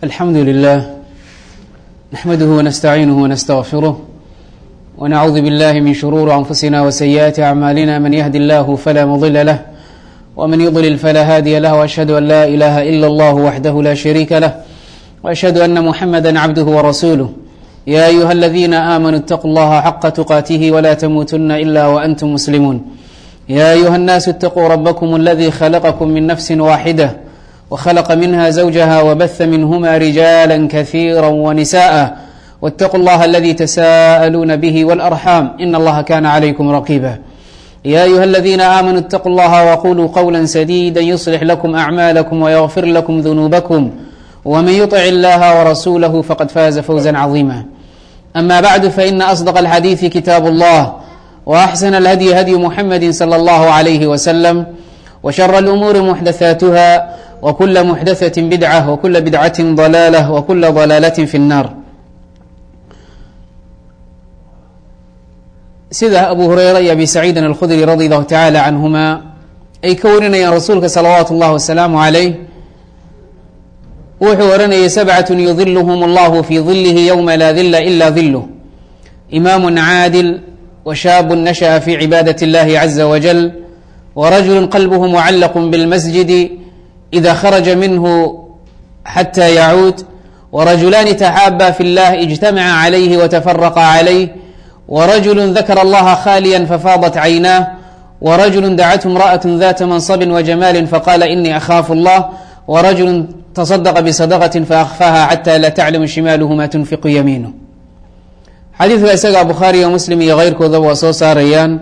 الحمد لله نحمده ونستعينه ونستغفره ونعوذ بالله من شرور أنفسنا وسيئات أعمالنا من يهد الله فلا مضل له ومن يضلل فلا هادي له وأشهد أن لا إله إلا الله وحده لا شريك له وأشهد أن محمدا عبده ورسوله يا أيها الذين آمنوا اتقوا الله حق تقاته ولا تموتن إلا وأنتم مسلمون يا أيها الناس اتقوا ربكم الذي خلقكم من نفس واحدة وخلق منها زوجها وبث منهما رجالا كثيرا ونساء واتقوا الله الذي تساءلون به والأرحام إن الله كان عليكم رقيبا يا أيها الذين آمنوا اتقوا الله وقولوا قولا سديدا يصلح لكم أعمالكم ويغفر لكم ذنوبكم ومن يطع الله ورسوله فقد فاز فوزا عظيما أما بعد فإن أصدق الحديث كتاب الله وأحسن الهدي هدي محمد صلى الله عليه وسلم وشر الأمور محدثاتها وكل محدثة بدعة وكل بدعة ضلالة وكل ضلالة في النار sida abu hureyra iyo abi saciidin alkhudri radi allahu tacaala canhuma ay ka warinayaan rasuulka salawaatu اllahi wasalaamu calayh wuxuu oranayay sabcatu yudiluhum allahu fi dilihi ywma laa dila ila diluh imaamu caadil washaabu nashaأa fi cibaadaة اllahi caza wajal warajulu qalbhu mucalaq bاlmasjidi إida kharaja minhu xatى yacuud warajulaani taxaaba fi اllah اجtamaca عalayhi wtafaraqa عalayh ورجل ذkر الله khاليا ففاضت عynاه ورجل dعته امرأة ذات منصب وجمال فقال إني أخاف الله ورجل تصدق بصدقة فأخفاها حتى لا تعلم شimاaله ma تنفق يمينه xadiidka isaga bukhaariyo muslim iyo keyrkoodaba waa soo saarayaan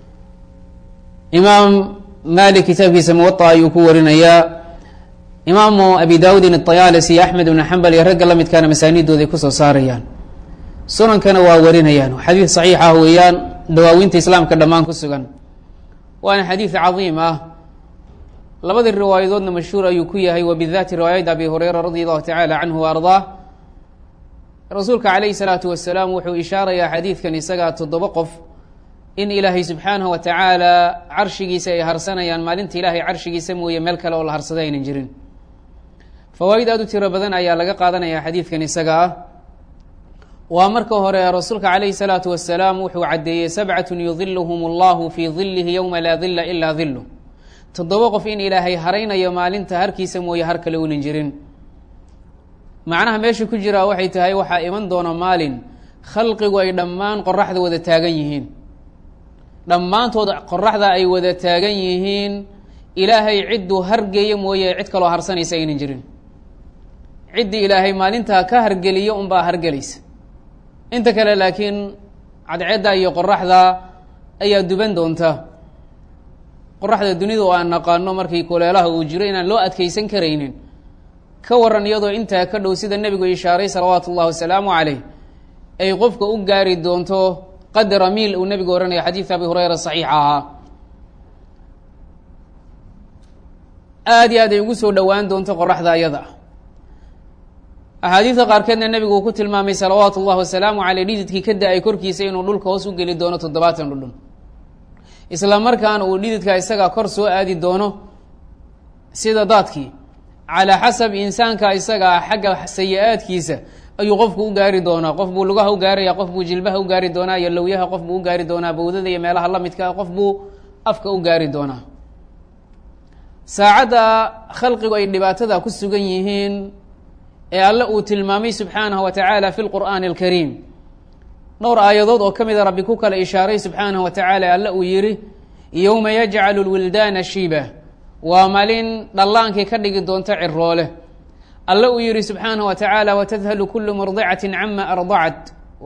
imaam malik kitaabkiisa muwaطa ayuu ku warinayaa imaamu abi dawudin الطayaalisi iyo axmed ibn xambal iyo ragga la midkaana masaanidooday kusoo saarayaan sunankana waa warinayaan xadiid saxiix ah weeyaan dawaawinta islaamka dhammaan ku sugan waana xadiid cadiim ah labadii riwaayadoodna mashhuur ayuu ku yahay wabidati riwaayada abi hureyra radi allahu tacaala canhu wa ardaa rasuulka calayhi salaatu wasalaam wuxuu ishaarayaa xadiidkan isagaa toddoba qof in ilaahay subxaanahu wa tacaala carshigiisa ay harsanayaan maalinta ilaahay carshigiisa mooye meel kale oo la harsada aynan jirin fawaaid aad u tiro badan ayaa laga qaadanaya xadiidkan isaga ah waa marka hore rasuulka calayhi salaatu wasalaam wuxuu caddeeyey sabcatun yudiluhum allahu fii dilihi yowma laa dila ilaa dilu toddoba qof in ilaahay haraynayo maalinta harkiisa mooye har kale unan jirin macnaha meesha ku jiraa waxay tahay waxaa iman doona maalin khalqigu ay dhammaan qoraxda wada taagan yihiin dhammaantood qoraxda ay wada taagan yihiin ilaahay cidduu hargeeyo mooye cid kaloo harsanaysa aynan jirin ciddii ilaahay maalintaa ka hargeliyo unbaa hargelaysa inta kale laakiin cadceedda iyo qoraxda ayaa duban doonta qoraxda dunida oo aan naqaano markii kuleelaha uu jiro inaan loo adkeysan karaynin ka waran iyadoo intaa ka dhow sida nebigu ishaaray salawaatu ullahi wasalaamu caleyh ay qofka u gaari doonto qadra miil uu nebigu ohanaya xadiidka abi hureyra saxiixa ahaa aada iyo aad ay ugu soo dhowaan doonto qoraxda ayada axaadiidka qaarkeedna nebigu uu ku tilmaamay salawaatu ullahi wasalaamu caleyh dhididkii ka da-ay korkiisa inuu dhulka hoos u geli doono toddobaatan dhudhun isla markaana uu dhididka isagaa kor soo aadi doono sida daadkii calaa xasab insaanka isagaa xagga sayi-aadkiisa ayuu qofku u gaari doonaa qof buu lugaha u gaaraya qof buu jilbaha u gaari doonaa iyo lowyaha qof buu u gaari doonaa bawdada iyo meelaha la midkaa qof buu afka u gaari doonaa saacadda khalqigu ay dhibaatada ku sugan yihiin ee alle uu tilmaamay subxaanahu wa tacaala fi lqur'aani alkariim dhowr aayadood oo ka mida rabbi ku kala ishaaray subxaanahu wa tacaala alle uu yihi yowma yajcalu lwildaana shiiba waa malin dhallaankii ka dhigi doonta ciroole alle uu yihi subxaanahu wa tacaala watadhalu kulu murdicati cama ardacat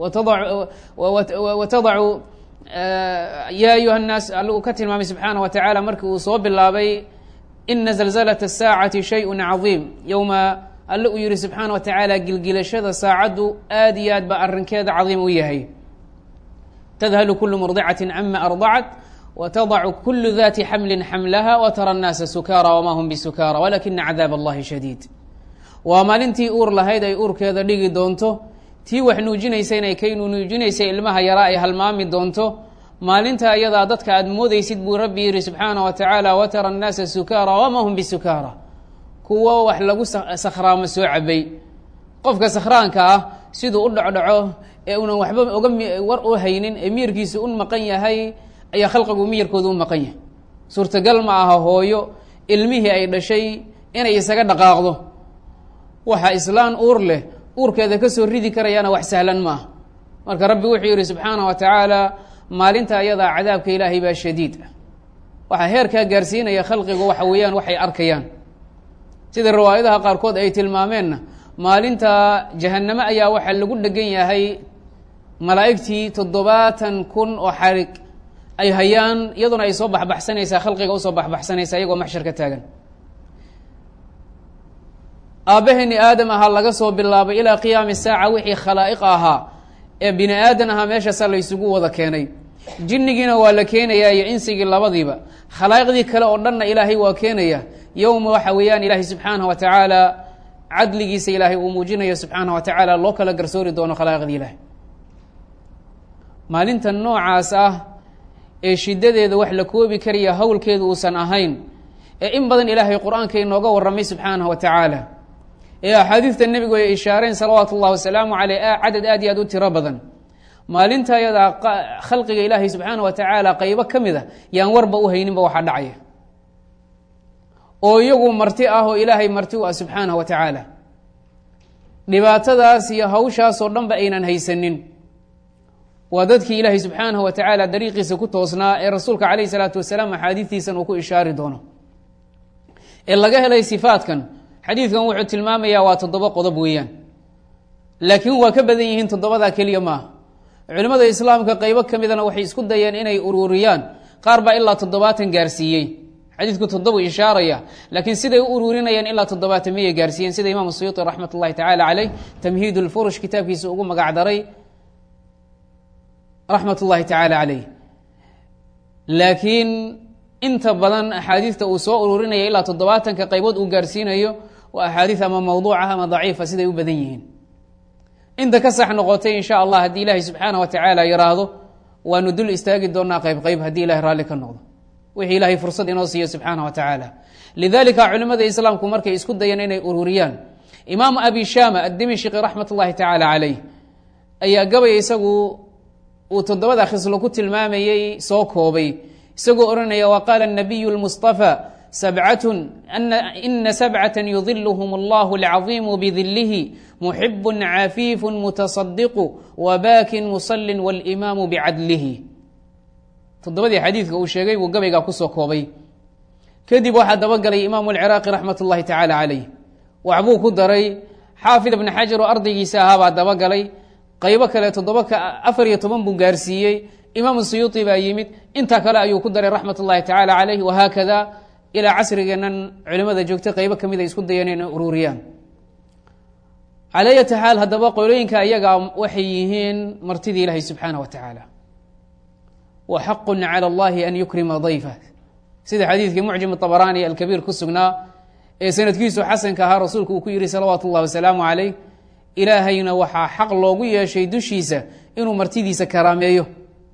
watadacu ya ayuha nnaas alle uu ka tilmaamay subxaanahu wa tacaala markii uu soo bilaabay ina zalzalaة الsaacati shayء cadiim yowma alle uu yihi subxaana wa tacaala gilgilashada saacaddu aad iyo aad ba arrinkeeda cadiim u yahay tadhalu kulu murdicati cama ardacat watadacu kulu dati xamli xamlaha watara الnaasa sukaara wama hum bisukaara walakina cadaab allahi shadiid waa maalintii uur lahayd ay uurkeeda dhigi doonto tii wax nuujinaysa inay kay nuujinaysay ilmaha yaraa ay halmaami doonto maalinta ayadaa dadka aada moodeysid buu rabbi yihi subxaana wa tacaala watara الnaasa sukaara wama hum bisukaara kuwo wax lagu sakhraamo soo cabay qofka sakhraanka ah siduu u dhocdhaco ee unan waxba oga war u haynin ee miyirkiisa u maqan yahay ayaa khalqigu miyirkooda u maqan yahay suurtagal ma aha hooyo ilmihii ay dhashay inay isaga dhaqaaqdo waxa islaan uur leh uurkeeda kasoo ridi karayaana wax sahlan ma aha marka rabbi wuxuu yihi subxaanah wa tacaala maalinta ayadaa cadaabka ilaahay baa shadiid ah waxaa heerkaa gaarsiinaya khalqigu waxa weeyaan waxay arkayaan sida riwaayadaha qaarkood ay tilmaameenna maalinta jahaname ayaa waxaa lagu dhegan yahay malaa'igtii toddobaatan kun oo xarig ay hayaan iyaduna ay soo baxbaxsanaysaa khalqiga usoo baxbaxsanaysaa iyagoo maxshar ka taagan aabbaheeni aadam ahaa laga soo bilaabay ilaa qiyaami saaca wixii khalaa'iq ahaa ee bini aadan ahaa meeshaasaa la ysugu wada keenay jinnigiina waa la keenayaa iyo insigii labadiiba khalaa'iqdii kale oo dhanna ilaahay waa keenaya yowma waxa weeyaan ilaahay subxaanah wa tacaala cadligiisa ilaahay uu muujinayo subxaanah wa tacaala loo kala garsoori doono khalaa'iqdii ilaahay maalinta noocaas ah ee shiddadeeda wax la koobi karaya howlkeedu uusan ahayn ee in badan ilaahay qur-aanka inooga warramay subxaanah wa tacaala ee axaadiista nebigu ay ishaareen salawaatu ullahi wasalaamu caleyh cadad aad iyo aad u tiro badan maalinta ayadaa khalqiga ilaahay subxaana wa tacaala qaybo ka mid a yaan warba u hayninba waxaa dhacaya oo iyagu marti ah oo ilaahay marti u ah subxaanah wa tacaala dhibaatadaas iyo hawshaasoo dhanba aynan haysanin waa dadkii ilaahay subxaanah wa tacaala dariiqiisa ku toosnaa ee rasuulka caleyhi salaatu wasalaam axaadiistiisan uu ku ishaari doono ee laga helay sifaatkan xadiidkan wuxuu tilmaamayaa waa toddoba qodob weeyaan laakiin waa ka badan yihiin toddobadaa keliya maaha culimmada islaamka qaybo ka midana waxay isku dayeen inay ururiyaan qaar baa ilaa toddobaatan gaarsiiyey xadiidku toddobu ishaaraya laakiin siday u ururinayaan ilaa toddobaatan miyay gaarsiiyeen sida imaamu suyuuti raxmat ullahi tacaala caleyh tamhiid lfurush kitaabkiisa ugu magacdaray raxmat ullahi tacaala caleyh laakiin inta badan axaadiista uu soo ururinaya ilaa toddobaatanka qaybood uu gaarsiinayo waa axaadiis ama mawduucah ama daciifa siday u badan yihiin inta ka sax noqotay in sha allah haddii ilaahay subxaana wa tacaala yiraahdo waanu dul istaagi doonaa qayb qayb haddii ilahay raalli ka noqdo wixii ilaahay fursad inoo siiyo subxaana wa tacaala lidalika culimada islaamku markay isku dayeen inay ururiyaan imaamu abi shama addimishqi raxmat ullahi tacaala caleyh ayaa gabay isagu uu toddobada khislo ku tilmaamayey soo koobay isagoo odhanaya wa qaala nabiyu lmustafa sabcatun ina sabcatan yudiluhum allahu alcaziimu bidilihi muxibu cafiifu mutasadiqu wabaakin musalin walimaamu bicadlihi toddobadii xadiidka uu sheegay buu gabaygaa kusoo koobay kadib waxaa dabagalay imaamu alciraaqi raxmat ullahi tacaala caleyh waxbuu ku daray xaafid ibni xajar oo ardaygiisa ahaabaa dabagalay qaybo kale toddoba afar iyo toban buu gaarsiiyey imaamu suyuuti baa yimid intaa kale ayuu ku daray raxmat ullahi tacaala caleyh wahaakada ilaa casrigeennan culimada joogta qaybo kamid ay isku dayeen inay ururiyaan calaa yati xaal haddaba qolooyinka iyagaa waxay yihiin martidii ilaahay subxaana wa tacaala wa xaqu cala allahi an yukrima dayfa sida xadiidkii mucjim abaraani alkabiir ku sugnaa ee sanadkiisu xasanka ahaa rasuulku uu ku yihi salawaatu ullahi wasalaamu caleyh ilaahayna waxaa xaq loogu yeeshay dushiisa inuu martidiisa karaameeyo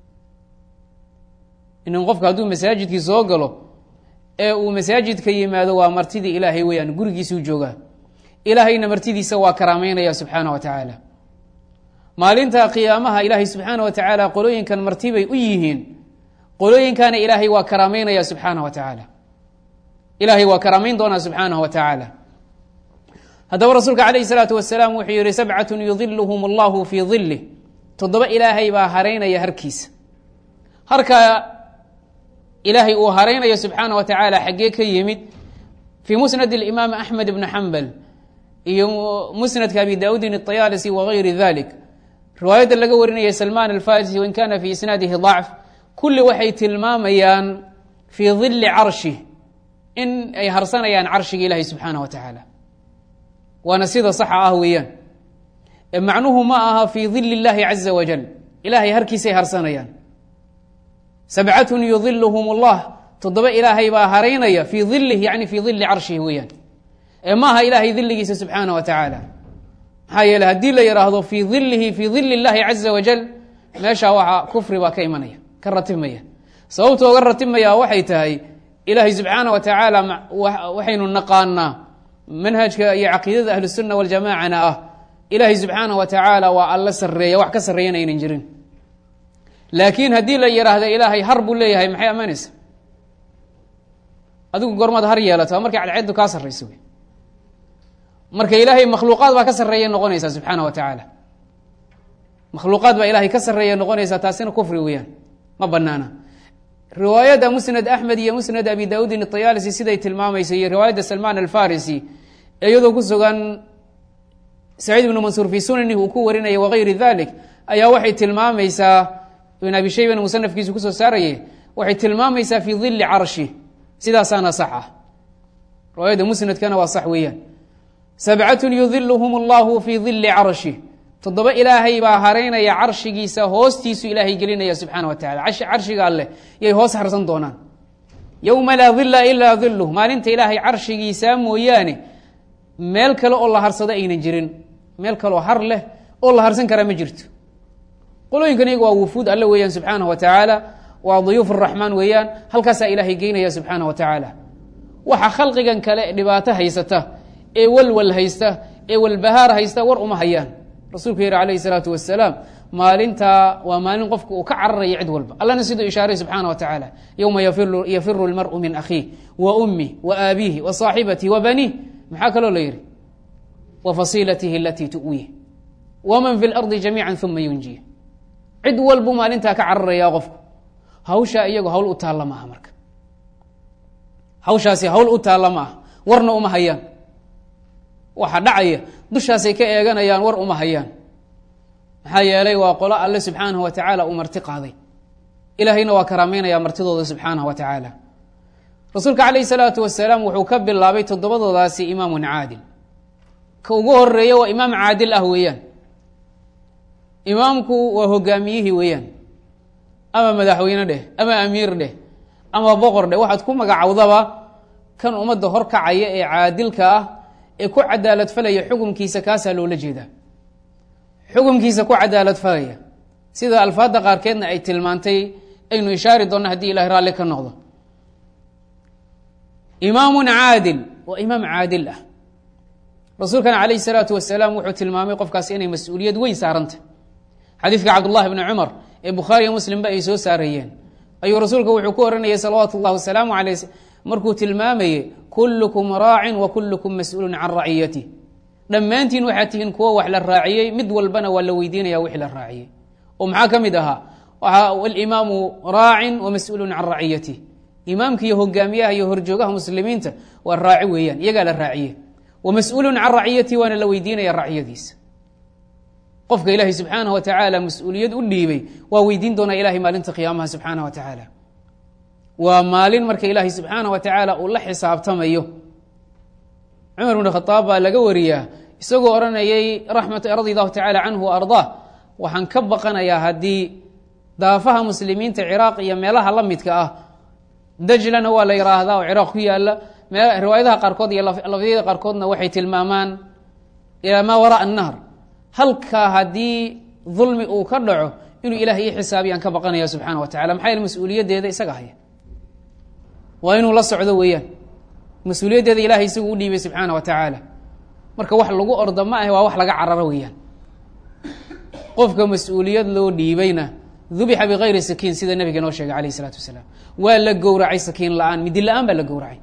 inan qofka hadduu masaajidkii soo galo ee uu masaajidka yimaado waa martidii ilaahay weyaan gurigiisuu joogaa ilaahayna martidiisa waa karaameynaya subxaana wa tacaala maalinta qiyaamaha ilaahay subxaana wa tacaala qolooyinkan martibay u yihiin qolooyinkana ilaahay waa karaameynaya subxaana wa tacaala ilaahay waa karaameyn doonaa subxaanah wa tacaala haddaba rasuulka calayhi salaatu wasalaam wuxuu yihi sabcatun yudiluhum allahu fii dilih toddoba ilaahay baa hareynaya harkiisa harka ilaahay uu hareynayo subxaana wa tacaala xaggee ka yimid fii musnad imaam axmed ibni xambal iyo musnadka abi daudin اطayaalisi wagayri dalik riwaayadda laga warinaya salman alfarisi wain kana fi isnaadihi ضacf kulli waxay tilmaamayaan fii dili carshi in ay harsanayaan carshiga ilahi subxaanah wa tacaala waana sida saxa ah weeyaan macnuhu ma aha fii dili اllahi caza wajal ilahay harkiisay harsanayaan sabcatun yudiluhum اllah toddoba ilaahay baa haraynaya fii dilih yani fii dili carshihi weeyaan ee maaha ilaahay diligiisa subxaana wa tacaala maxaa yeele haddii la yidhaahdo fii dilihi fii dili اllahi caza wajal meeshaa waxaa kufri baa ka imanaya ka ratibmaya sababta oga ratibmaya waxay tahay ilaahay subxaana wa tacaala waxaynu naqaanaa manhajka iyo caqiidada ahlusunna waljamacana ah ilaahay subxaanaه wa tacaala waa alla sareeya wax ka sarreeyana aynan jirin laakiin haddii la yidhaahdo ilaahay har buu leeyahay maxay ammaanaysa adigu gormaad har yeelato markay cadceeddu kaa sarrayso wey marka ilaahay makhluuqaad baa ka sarreeya noqonaysaa subxaana wa tacaala makhluuqaad baa ilaahay ka sarreeya noqonaysaa taasina kufri weeyaan ma banaana riwaayadda musnad axmed iyo musnad abi daudin ayaalisi siday tilmaamayso iyo riwaayadda salmaan alfarisi iyadoo ku sugan saciid ibnu mansuur fii sunanihi uu ku warinaya wagayri dalik ayaa waxay tilmaamaysaa ibn abi shayban musanafkiisu kusoo saaraye waxay tilmaamaysaa fii dili carshi sidaasaana sax ah riwaayadda musnadkana waa sax weeyaan sabcatun yudiluhum allahu fii dili carshi toddoba ilaahay baa haraynaya carshigiisa hoostiisu ilaahay gelinaya subxaana wa tacala carshiga alleh yay hoos harsan doonaan yowma laa dila ilaa diluh maalinta ilaahay carshigiisa mooyaane meel kale oo la harsado aynan jirin meel kaleoo har leh oo la harsan karaa ma jirto qolooyinkan iyaga waa wufuud alle weeyaan subxaana wa tacaala waa duyuuf araxmaan weeyaan halkaasaa ilaahay geynaya subxaana wa tacaala waxa khalqigan kale dhibaato haysata ee walwal haysta ee walbahaar haysta war uma hayaan rasuulku yihi alayh الsalaatu wasalaam maalintaa waa maalin qofka uu ka cararaya cid walba allana siduu ishaaray subxaana wa tacaala yowma yafiru اlmarءu min akhiih wa umih wa aabihi wa صaaxibatihi wa banih maxaa kaloo la yihi wa fasiilatihi alatii tu'wih waman fi اlardi jamiica uma yunjih cid walbuu maalintaa ka cararaya qofku hawshaa iyago hawl u taalla maaha marka hawshaasi hawl u taalla ma aha warna uma hayaan waxa dhacaya dushaasay ka eeganayaan war uma hayaan maxaa yeelay waa qolo alle subxaanahu wa tacaala uu marti qaaday ilaahayna waa karaameynaya martidooda subxaanahu wa tacaala rasuulka calayh salaatu wasalaam wuxuu ka bilaabay toddobadoodaasi imaamun caadil ka ugu horeeya waa imaam caadil ah weeyaan imaamku waa hogaamiyihii weeyaan ama madaxweyne dheh ama amiir dheh ama boqor dheh waxaad ku magacowdaba kan ummadda horkacaya ee caadilka ah ee ku cadaalad falaya xukumkiisa kaasaa loola jeedaa xukumkiisa ku cadaalad falaya sida alfaadda qaarkeedna ay tilmaantay aynu ishaari doonno haddii ilahay raalli ka noqdo imaamun caadil waa imaam caadil ah rasuulkana calayh salaatu wasalaam wuxuu tilmaamay qofkaas inay mas-uuliyad weyn saarantah xadiidka cabdullahi bni cumar ee bukhaariyo muslimba ay soo saarayeen ayuu rasuulka wuxuu ku oranayay salawaatu اllahi wasalaamu aleyh markuu tilmaamayey kullukum raacin wa kullukum mas-uulun can raciyatih dhammaantiin waxaad tihiin kuwo wax la raaciyey mid walbana waa la weydiinaya wixii la raaciyey oo maxaa ka mid ahaa alimaamu raacin wa mas-uulun can raciyatih imaamka iyo hogaamiyaha iyo horjoogaha muslimiinta waa raaci weeyaan iyagaa la raaciye wa mas-uulun can raciyatihi waana la weydiinaya raciyadiisa qofka ilaahay subxaanah wa tacaala mas-uuliyad u dhiibay waa weydiin doonaa ilahay maalinta qiyaamaha subxaanah wa tacaala waa maalin marka ilaahay subxaanah wa tacaala uu la xisaabtamayo cumar bn khaaab baa laga wariyaa isagoo odhanayay raxmat radi allahu tacaala canhu wa ardaa waxaan ka baqanayaa haddii daafaha muslimiinta ciraaq iyo meelaha la midka ah dajlana waa la yiraahdaa oo ciraaq ku yaala riwaayadaha qaarkood iyo lafdiyada qaarkoodna waxay tilmaamaan ilaa maa waraa annahr halkaa haddii dulmi uu ka dhaco inuu ilahay ii xisaabiya aan ka baqanaya subxana wa tacala maxaa yaele mas-uuliyaddeeda isaga haya waa inuu la socdo weeyaan mas-uuliyaddeeda ilahay isagu u dhiibay subxaana wa tacaala marka wax lagu ordo ma ahe waa wax laga cararo weeyaan qofka mas-uuliyad loo dhiibayna dubixa bikayri sakiin sida nabiga noo sheegay alayh isalaatu wasalaam waa la gowracay sakiin la-aan midi la-aan baa la gowracay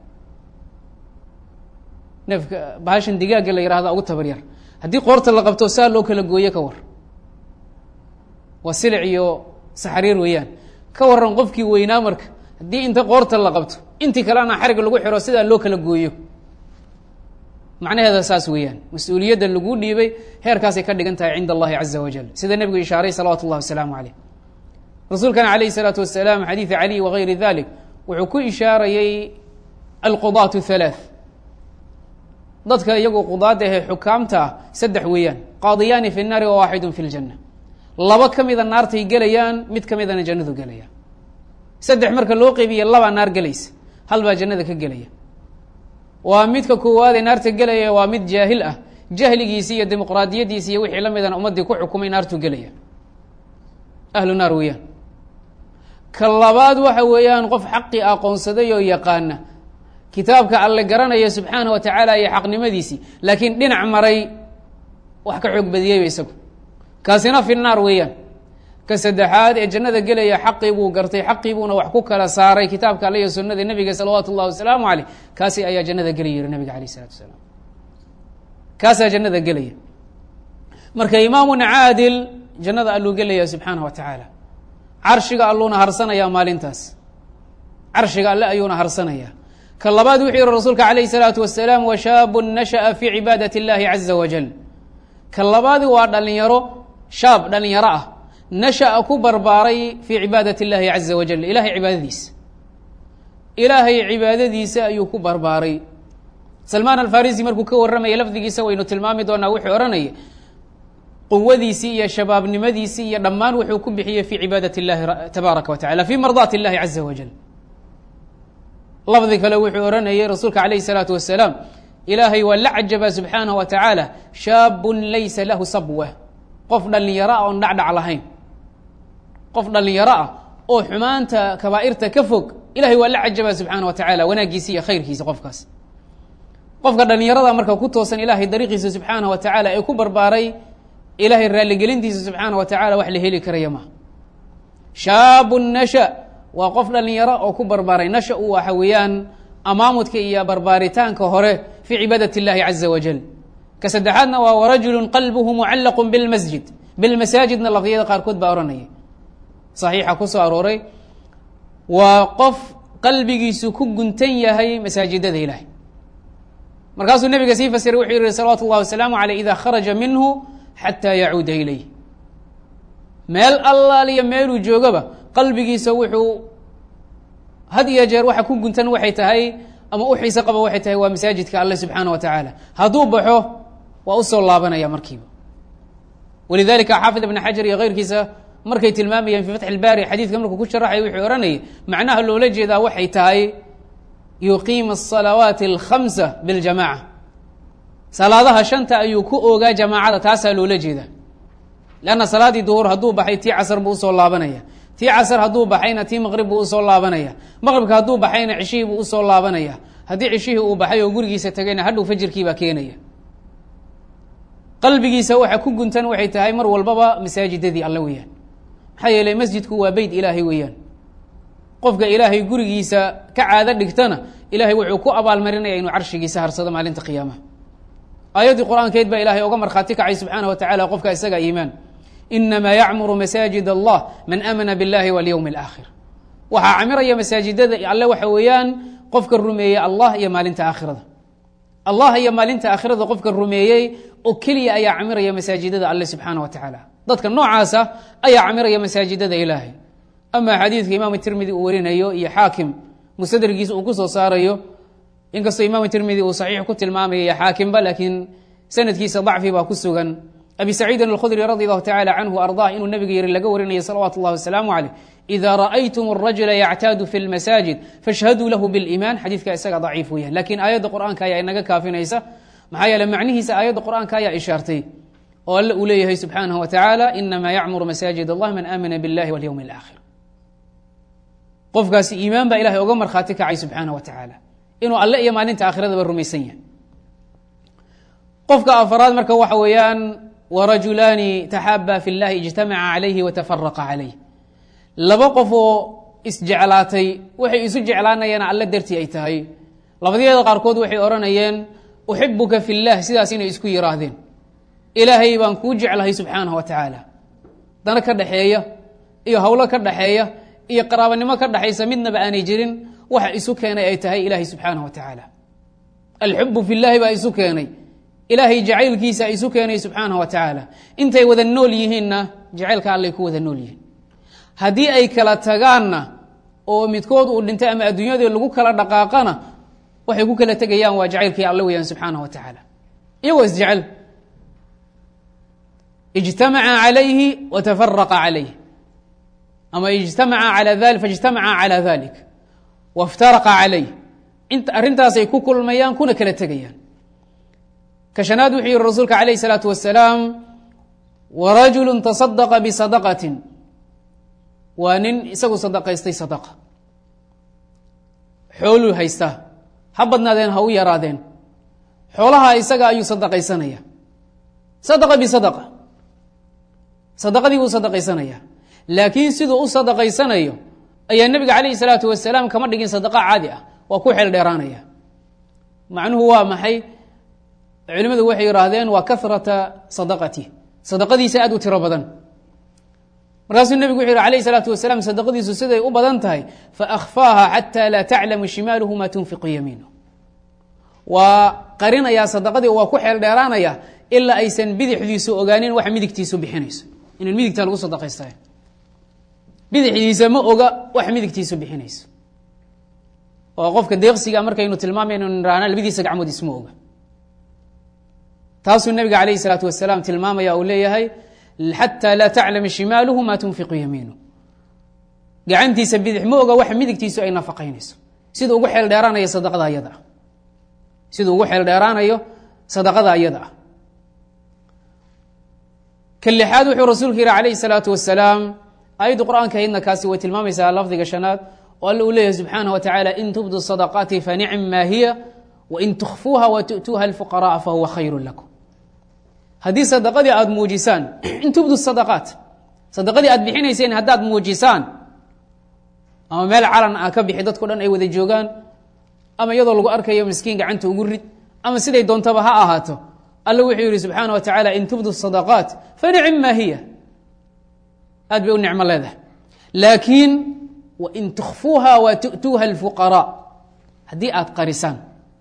neefka bahashan digaagga la yihahda ugu tabar yar haddii qoorta la qabto saa loo kala gooye ka war waa silic iyo saxriir weeyaan ka waran qofkii weynaa marka haddii inta qoorta la qabto intii kalena xarig lagu xiro sidaa loo kala gooyo macnaheeda saas weeyaan mas-uuliyadda lagu dhiibay heerkaasay ka dhigan tahay cinda allahi caza wajal sida nebigu ishaaray salawatu اllahi wasalaamu caleyh rasuulkana alayh الsalaatu wasalaam xadiidi cali wagayri dalik wuxuu ku ishaarayey alqudaatu halaaث dadka iyagu qudaada ahee xukaamta ah saddex weeyaan qaadiyaani fi الnaari wa waaxidu fi اljanna laba ka mida naartay gelayaan mid ka midana jannadu gelayaan saddex marka loo qeybiya labaa naar gelaysa hal baa jannada ka gelaya waa midka koowaadee naarta gelaya waa mid jaahil ah jahligiisi iyo dimuqraadiyadiisi iyo wixii la midana ummaddii ku xukumay naartuu gelaya ahlu naar weeyaan ka labaad waxa weeyaan qof xaqii aqoonsaday oo yaqaana kitaabka alle garanaya subxaana wa tacaala iyo xaqnimadiisii laakiin dhinac maray wax ka xoog badiyeyba isagu kaasina fi naar weeyaan ka saddexaad ee jannada gelaya xaqii buu gartay xaqii buuna wax ku kala saaray kitaabka alle iyo sunnada nebiga salawaatu ullahi wasalaamu caleyh kaasi ayaa jannada gelaya yihi nabiga alayh isalatu wasalaam kaasaa jannada gelaya marka imaamun caadil jannada alluu gelaya subxaanah wa tacaala carshiga alluuna harsanayaa maalintaas carshiga alle ayuuna harsanayaa ka labaad wuxuu yihi rasuulka calayh الsalaatu wasalaam washaabun nashaأa fii cibaadat اllahi caza wajal ka labaadi waa dhalinyaro shaab dhalinyaro ah nashaأa ku barbaaray fii cibaadat اllahi caza wajal ilahay cibaadadiisa ilaahay cibaadadiisa ayuu ku barbaaray salmaan alfarisi markuu ka warramaya lafdigiisa waynu tilmaami doonaa wuxuu odhanaya quwadiisii iyo shabaabnimadiisii iyo dhammaan wuxuu ku bixiyey fii cibaadat اllahi tabaaraka wa tacala fii mardaati اllahi caza wajal lafdi kale wuxuu odhanayay rasuulka calayh الsalaatu wasalaam ilaahay waa la cajaba subxaanah wa tacaala shaabun laysa lahu sabwa qof dhalinyaro ah oon dhacdhac lahayn qof dhalinyaro ah oo xumaanta kabaa'irta ka fog ilahay waa la cajaba subxaana wa tacala wanaaggiisa iyo khayrkiisa qofkaas qofka dhalinyarada marka ku toosan ilaahay dariiqiisa subxaanah wa tacaala ee ku barbaaray ilaahay raalligelintiisa subxaana wa tacala wax la heli karaya maha shaabun nasha waa qof dhalinyaro oo ku barbaaray nasha u waxa weeyaan amaamudka iyo barbaaritaanka hore fii cibaadat اllahi caza wajal ka saddexaadna waa warajulu qalbuhu mucallaqu bilmasjid bilmasaajidna lafdiyada qaarkood baa odhanaya saxiixa ku soo arooray waa qof qalbigiisu ku guntan yahay masaajidada ilahay markaasuu nabiga sii fasiray wuxuu yihi salawaatu اllahi wasalaamu aleyh ida kharaja minhu xataa yacuuda ilayh meel allaaliyo meeluu joogaba qalbigiisa wuxuu had iyo jeer waxa ku guntan waxay tahay ama u xiise qaba waxay tahay waa masaajidka alle subxaana wa tacaala hadduu baxo waa usoo laabanaya markiiba walidalika xaafid ibn xajar iyo keyrkiisa markay tilmaamayeen fii fatxi ilbaari xadiidka markuu ku sharaxay wuxuu odhanayay macnaha loola jeedaa waxay tahay yuqiima asalawaati alkhamsa biljamaca salaadaha shanta ayuu ku oogaa jamaacada taasaa loola jeedaa leanna salaaddii duhur hadduu baxay tii casar buu usoo laabanaya tii casar hadduu baxayna tii maqrib buu usoo laabanaya maqribka hadduu baxayna cishihii buu usoo laabanaya haddii cishihii uu baxay oo gurigiisa tagayna hadhow fajirkiibaa keenaya qalbigiisa waxa ku guntan waxay tahay mar walbaba masaajidadii alle weeyaan maxaa yeeley masjidku waa beyt ilaahay weeyaan qofka ilaahay gurigiisa ka caado dhigtana ilaahay wuxuu ku abaalmarinaya inuu carshigiisa harsado maalinta qiyaamaha aayaddii qur-aankeed baa ilahay oga markhaati kacay subxaana wa tacala qofka isaga iimaan inamaa yacmuru masaajid allah man amana biاllahi walyowmi اlaakhir waxaa camiraya masaajidada alle waxa weeyaan qofka rumeeyey allah iyo maalinta aakhirada allah iyo maalinta aakhirada qofka rumeeyey oo keliya ayaa camiraya masaajidada alle subxaana wa tacaala dadka noocaasa ayaa camiraya masaajidada ilaahay ama xadiidka imaam tirmidi uu warinayo iyo xaakim musadrigiisa uu kusoo saarayo inkastoo imaam tirmidi uu saxiix ku tilmaamaya xaakimba laakiin sanadkiisa dacfi baa ku sugan abi saciidin alkhudri radi allahu tacala canhu ardah inuu nabiga yiri laga warinaya salawaatu اllahi wasalaamu caleyh ida ra'aytum الrajula yactaadu fi اlmasaajid fashhaduu lahu biliiman xadiidka isaga daciif weeyaan lakiin aayadda qur'aanka ayaa inaga kaafinaysa maxaa yeele macnihiisa aayadda qur'aanka ayaa ishaartay oo alle uu leeyahay subxaanahu wa tacaala inama yacmuru masaajid allah man aamana biاllahi walyowmi اlaakhir qofkaasi iimaan baa ilahay oga markhaati kacay subxaanah wa tacaala inuu alle iyo maalinta aakhiradaba rumaysan yahay qofka afaraad marka waxa weeyaan warajulaani taxaaba fi اllahi ijtamaca calayhi watafaraqa calayh laba qof oo isjeclaatay waxay isu jeclaanayeen alle dartii ay tahay labadyada qaarkood waxay odhanayeen uxibuka fi llah sidaas inay isku yiraahdeen ilaahay baan kuu jeclahay subxaanah wa tacaala dana ka dhaxeeya iyo howlo ka dhaxeeya iyo qaraabanimo ka dhaxaysa midnaba aanay jirin waxa isu keenay ay tahay ilaahay subxaanah wa tacaala alxubu fi llahi baa isu keenay ilaahay jacaylkiisa isu keenay subxaanah wa tacaala intay wada nool yihiinna jacaylka allay ku wada nool yihiin haddii ay kala tagaanna oo midkood uu dhintay ama adduunyadii lagu kala dhaqaaqana waxay ku kala tegayaan waa jacaylkii alle weyaan subxaanah wa tacaala iyagoo isjecel ijtamaca calayhi watafaraqa calayh ama ijtamaca ala faijtamaca calى dalik waاftaraqa calayh inta arrintaasay ku kulmayaan kuna kala tegayaan ka shanaad wuxuu yihi rasuulka alayh الsalaatu wasalaam warajulu taصadaqa bisadaqati waa nin isagu sadaqaystay sadaqa xooluu haystaa ha badnaadeen ha u yaraadeen xoolaha isaga ayuu sadaqaysanaya sadaqa bisadaqa sadaqadii buu sadaqaysanaya laakiin siduu u sadaqaysanayo ayaa nebiga calayhi salaatu wasalaam kama dhigin sadaqa caadi ah waa ku xeel dheeraanaya macnuhu waa maxay culimmadu waxay yidhaahdeen waa karata sadaqati sadaqadiisa aad u tiro badan markaasuu nebigu wuxu yhi alayh salaatu wasalaam sadaqadiisu siday u badan tahay faakfaaha xataa laa taclamu shimaaluhu maa tunfiqu yamiinu waa qarinayaa sadaqadii waa ku xeel dheeraanaya ilaa aysan bidixdiisu ogaanin waxa midigtiisu bixinayso inan midigta lagu sadaqaysta bidixdiisa ma oga waxa midigtiisu bixinayso oo qofka deeqsiga markaynu tilmaamayno niraana labadiisa gacmood isma oga taasuu nabiga alayh salaatu wasalaam tilmaamaya uu leeyahay xataa laa taclama shimaaluhu maa tunfiqu yamiinu gacantiisa bidix ma oga waxa midigtiisu ay nafaqaynayso siduu ugu xeel dheeraanayo sadaqada ayada ah siduu ugu xeel dheeraanayo sadaqada ayada ah ka lixaad wuxuu rasuulku yihi calayhi salaatu wasalaam aayaddu qur-aanka aydna kaasi way tilmaamaysaa lafdiga shanaad oo alla uu leeyahay subxaanah wa tacaala in tubdu sadaqaati fanicm maa hiya wain tukfuuha wa tu'tuuha alfuqara'a fahuwa khayru lakum haddii sadaqadii aada muujisaan in tubdu sadaqaat sadaqadii aad bixinayseen haddaad muujisaan ama meel calan ah ka bixi dadko dhan ay wada joogaan ama iyadoo lagu arkayo miskiin gacanta ugu rid ama siday doontaba ha ahaato alla wuxuu yihi subxaana wa tacaala in tubdu sadaqaat fanicim maa hiya aad bay u nicmo leedahay laakiin wain tukfuuha wa tu'tuuha alfuqaraa haddii aad qarisaan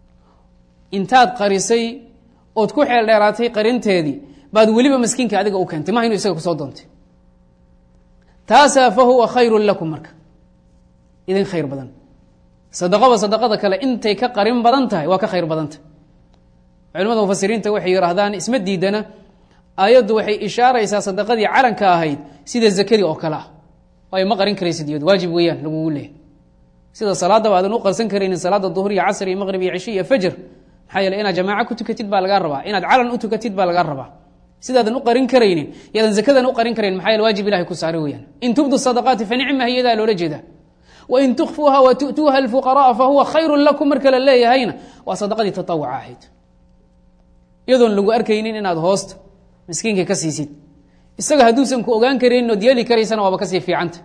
intaad qarisay ood ku xeel dheeraatay qarinteedii baad weliba miskiinka adiga u keentay maha inu isaga kusoo doontay taasaa fa huwa khayru lakum marka idin khayr badan sadaqaba sadaqada kale intay ka qarin badan tahay waa ka khayr badantah culimada mufasiriinta waxay yidhaahdaan isma diidana aayaddu waxay ishaaraysaa sadaqadii calanka ahayd sida zakadii oo kale ah waayo ma qarin karaysid iyadu waajib weeyaan lagugu leehay sida salaadaba aadan u qarsan karaynin salaada duhur iyo casr iyo maqrib iyo cishi iyo fajr maxaa yeele inaad jamaaco ku tukatid baa lagaa rabaa inaad calan u tukatid baa lagaa rabaa sidaadan u qarin karaynin yaadan zakadan u qarin karayn maxaa yeele waajib ilahay ku saara weyaan in tubdu sadaqaati fa nicma hiyadaa loola jeedaa wain tukfuuha wa tu'tuuha alfuqara'a fa huwa khayru lakum marka la leeyahayna waa sadaqadii tatawuca ahayd iyadoon lagu arkaynin inaad hoosta miskiinka ka siisid isaga hadduusan ku ogaan karaynin ood yeeli karaysana waaba kasii fiicanta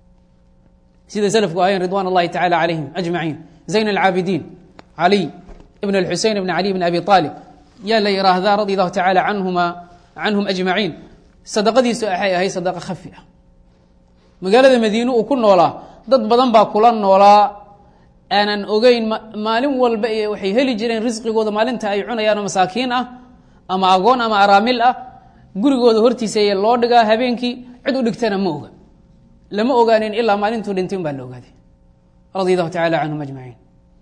sida slafku ahayen ridwan اllahi tacala calayhim ajmaciin zayn alcaabidiin caliy ibn اlxusein ibn cali bn abi aalib yaa la yiraahdaa radi allahu tacala anhuma canhum ajmaciin sadaqadiisu waxay ahayd sadaqa khafi ah magaalada madiine uu ku noolaa dad badan baa kula noolaa aanan ogeyn maalin walba waxay heli jireen risqigooda maalinta ay cunayaanoo masaakiin ah ama agoon ama araamil ah gurigooda hortiisa loo dhigaa habeenkii cid u dhigtana ma oga lama ogaanin ilaa maalintuu dhintay un baa la ogaaday radi allahu tacala canhum ajmaciin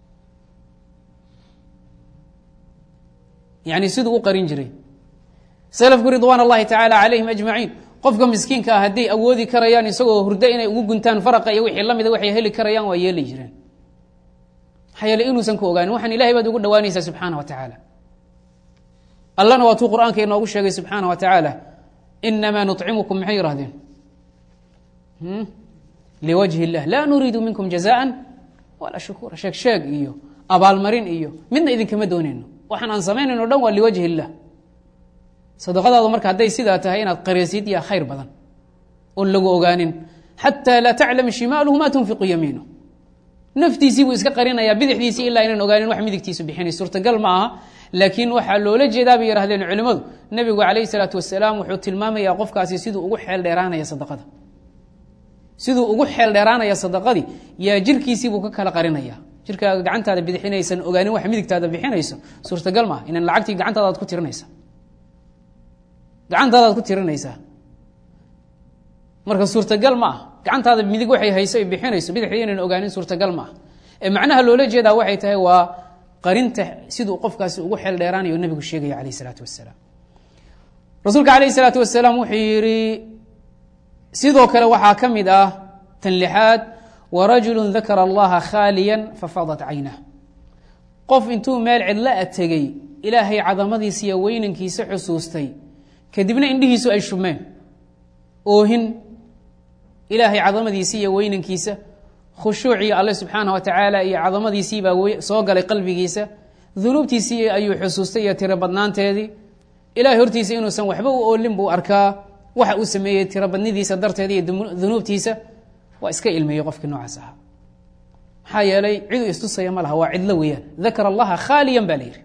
yani siduu u qarin jiray salafku ridwaan allahi tacaala calayhim ajmaciin qofka miskiinka ah hadday awoodi karayaan isagoo hurdo inay ugu guntaan faraqa iyo wixii lamida waxay heli karayaan waa yeeli jireen maxaa yeele inuusan ku ogaanin waxaan ilahay baad ugu dhawaanaysaa subxaana wa tacaala allana waa tuu qur-aanka inoogu sheegay subxaana wa tacaala inamaa nuطcimukum maxay yihahdeen liwajhi اllah laa nuriidu minkum jazaa walaa shukura sheeg sheeg iyo abaalmarin iyo midna idinkama doonayno waxaan aan samaynayno o dhan waa liwajhi اllah sadaqadaadu marka hadday sidaa tahay inaad qareysid yaa khayr badan oon lagu ogaanin xataa laa taclam shimaaluhu ma tunfiqu yamiinu naftiisii buu iska qarinayaa bidixdiisii ilaa inaan ogaanin wax midigtiisu bixinay suurtagal ma aha laakiin waxaa loola jeedaa bay yihahdeen culimmadu nebigu calayhi salaatu wasalaam wuxuu tilmaamayaa qofkaasi siduu ugu xeel dheeraanaya sadaqada siduu ugu xeel dheeraanaya sadaqadii yaa jirkiisiibuu ka kala qarinaya jirkaaga gacantaada bidixinaysan ogaanin wax midigtaada bixinayso suurtagal maaha inan lacagtii gacantaadaad ku tirinaysa gacantaadaad ku tirinaysaa marka suurtagal ma ah gacantaada midig waxay hayso ay bixinayso bidixdii inan ogaanin suurtagal ma ah ee macnaha loola jeedaa waxay tahay waa qarinta siduu qofkaasi ugu xeel dheeraanayo nebigu sheegaya calayh isalaatu wasalaam rasuulka calayh isalaatu wasalaam wuxuu yihi sidoo kale waxaa ka mid ah tan lixaad warajulu dakara allaha khaaliya fafadat caynah qof intuu meel cidla a tegey ilaahay cadamadiisa iyo weynankiisa xusuustay kadibna indhihiisu ay shumeen oohin ilaahay cadamadiisa iyo weynankiisa khushuucii alle subxaanah wa tacaala iyo cadamadiisiibaa soo galay qalbigiisa dunuubtiisii ayuu xusuustay iyo tiro badnaanteedii ilahay hortiisa inuusan waxba u oolin buu arkaa waxa uu sameeyey tirobadnidiisa darteeda iyo dunuubtiisa waa iska ilmeeyey qofkii noocaas ahaa maxaa yeelay ciduu istusaya ma laha waa cidlo weeyaan dakara allaha khaaliyan baa la yidhi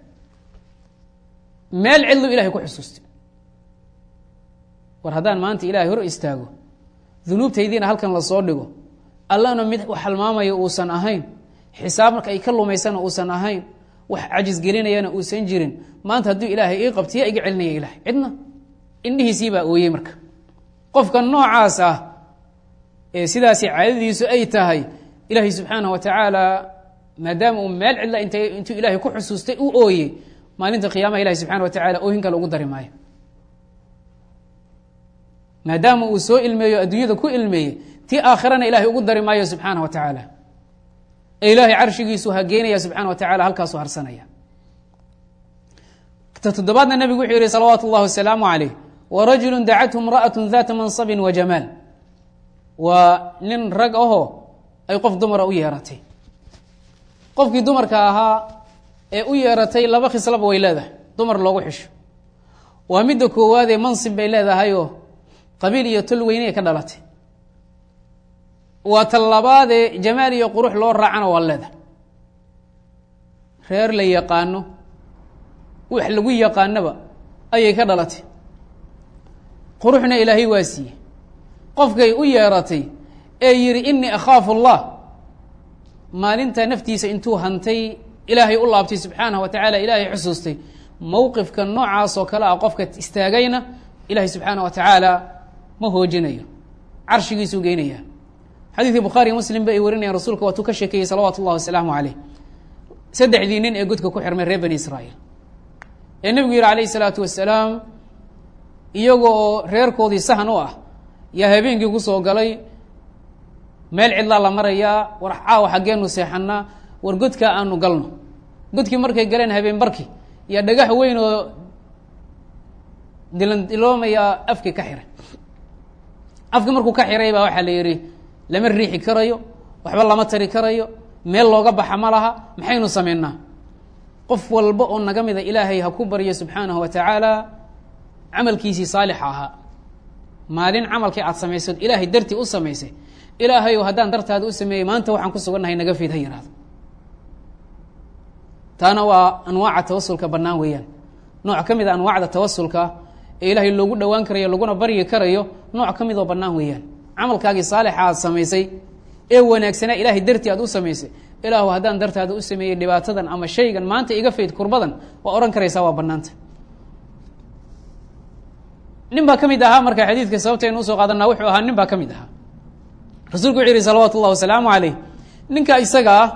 meel cidlu ilahay ku xusuustay war haddaan maanta ilahay hor istaago dunuubtaydiina halkan lasoo dhigo allana mid wax halmaamaya uusan ahayn xisaab marka ay ka lumaysana uusan ahayn wax cajisgelinayana uusan jirin maanta hadduu ilaahay ii qabtiya iga celinaya ilahay cidna indhihiisii baa ooyey marka qofka noocaas ah ee sidaasi caadadiisu ay tahay ilaahay subxaanah wa tacaala maadaama uu meel cidla int intuu ilaahay ku xusuustay u ooyey maalinta qiyaamaha ilahi subxana wa tacala oohin kale ugu dari maayo maadaama uu soo ilmeeyo adduunyada ku ilmeeyey tii aakhirana ilahay ugu dari maayo subxaanah wa tacaala ee ilaahay carshigiisu hageynaya subxana wa tacala halkaasuu harsanaya ta toddobaadna nebigu wuxuu yihi salawaatu اllahi wasalaamu calayh warajulu dacathu imra'atu data mansabin wa jamaal waa nin rag ahoo ay qof dumara u yeeratay qofkii dumarka ahaa ee u yeeratay laba khislaba way leedahay dumar loogu xisho waa midda koowaadee mansib bay leedahayoo qabiil iyo tol weyney ka dhalatay waa tal labaadee jamaal iyo qurux loo raacana waa leedahay reer la yaqaano wax lagu yaqaanaba ayay ka dhalatay quruxna ilaahay waa siiyey qofkay u yeeratay ee yidhi inii akhaafu allah maalinta naftiisa intuu hantay ilaahay u laabtay subxaanah wa tacaala ilaahay xusuustay mowqifka noocaas oo kale ah qofka istaagayna ilaahay subxaanah wa tacaala ma hoojinayo carshigiisuu geynaya xadiidkii bukhaariy muslim ba ay warinayaan rasuulka waatuu ka sheekeeyey salawaatu ullahi wasalaamu caleyh saddexdii nin ee godka ku xirmay reer bani israa'iil ee nebigu yihi calayhi salaatu wasalaam iyaga oo reerkoodii sahan u ah yaa habeenkii ku soo galay meel cidlaa la marayaa war caawa xaggeenu seexanaa war godkaa aanu galno godkii markay galeen habeen barki yaa dhagax weyn oo dilandiloomaya afkii ka xiray afkii markuu ka xiray baa waxaa la yidhi lama riixi karayo waxba lama tari karayo meel looga baxa ma laha maxaynu samaynaa qof walba oo naga mida ilaahay ha ku baryo subxaanahu wa tacaala camalkiisii saalixa ahaa maalin camalkii aad samaysad ilaahay dartii u samaysay ilaahayow haddaan dartaada u sameeyey maanta waxaan ku sugannahay naga fiid ha yihahdo taana waa anwaaca tawasulka bannaan weeyaan nooc ka mid a anwaacda tawasulka ee ilaahay loogu dhowaan karayo laguna baryi karayo nooc ka mid oo bannaan weeyaan camalkaagii saalixa aad samaysay ee wanaagsanaa ilaahay dartii aad u samaysay ilaahu haddaan dartaada u sameeyey dhibaatadan ama shaygan maanta iga fayd kurbadan waa odhan karaysaa waa bannaanta nin baa ka mid ahaa marka xadiidka sababtaynu usoo qaadanaa wuxuu ahaa nin baa ka mid ahaa rasuulku wuxu yihi salawaatu ullahi wasalaamu caleyh ninka isaga ah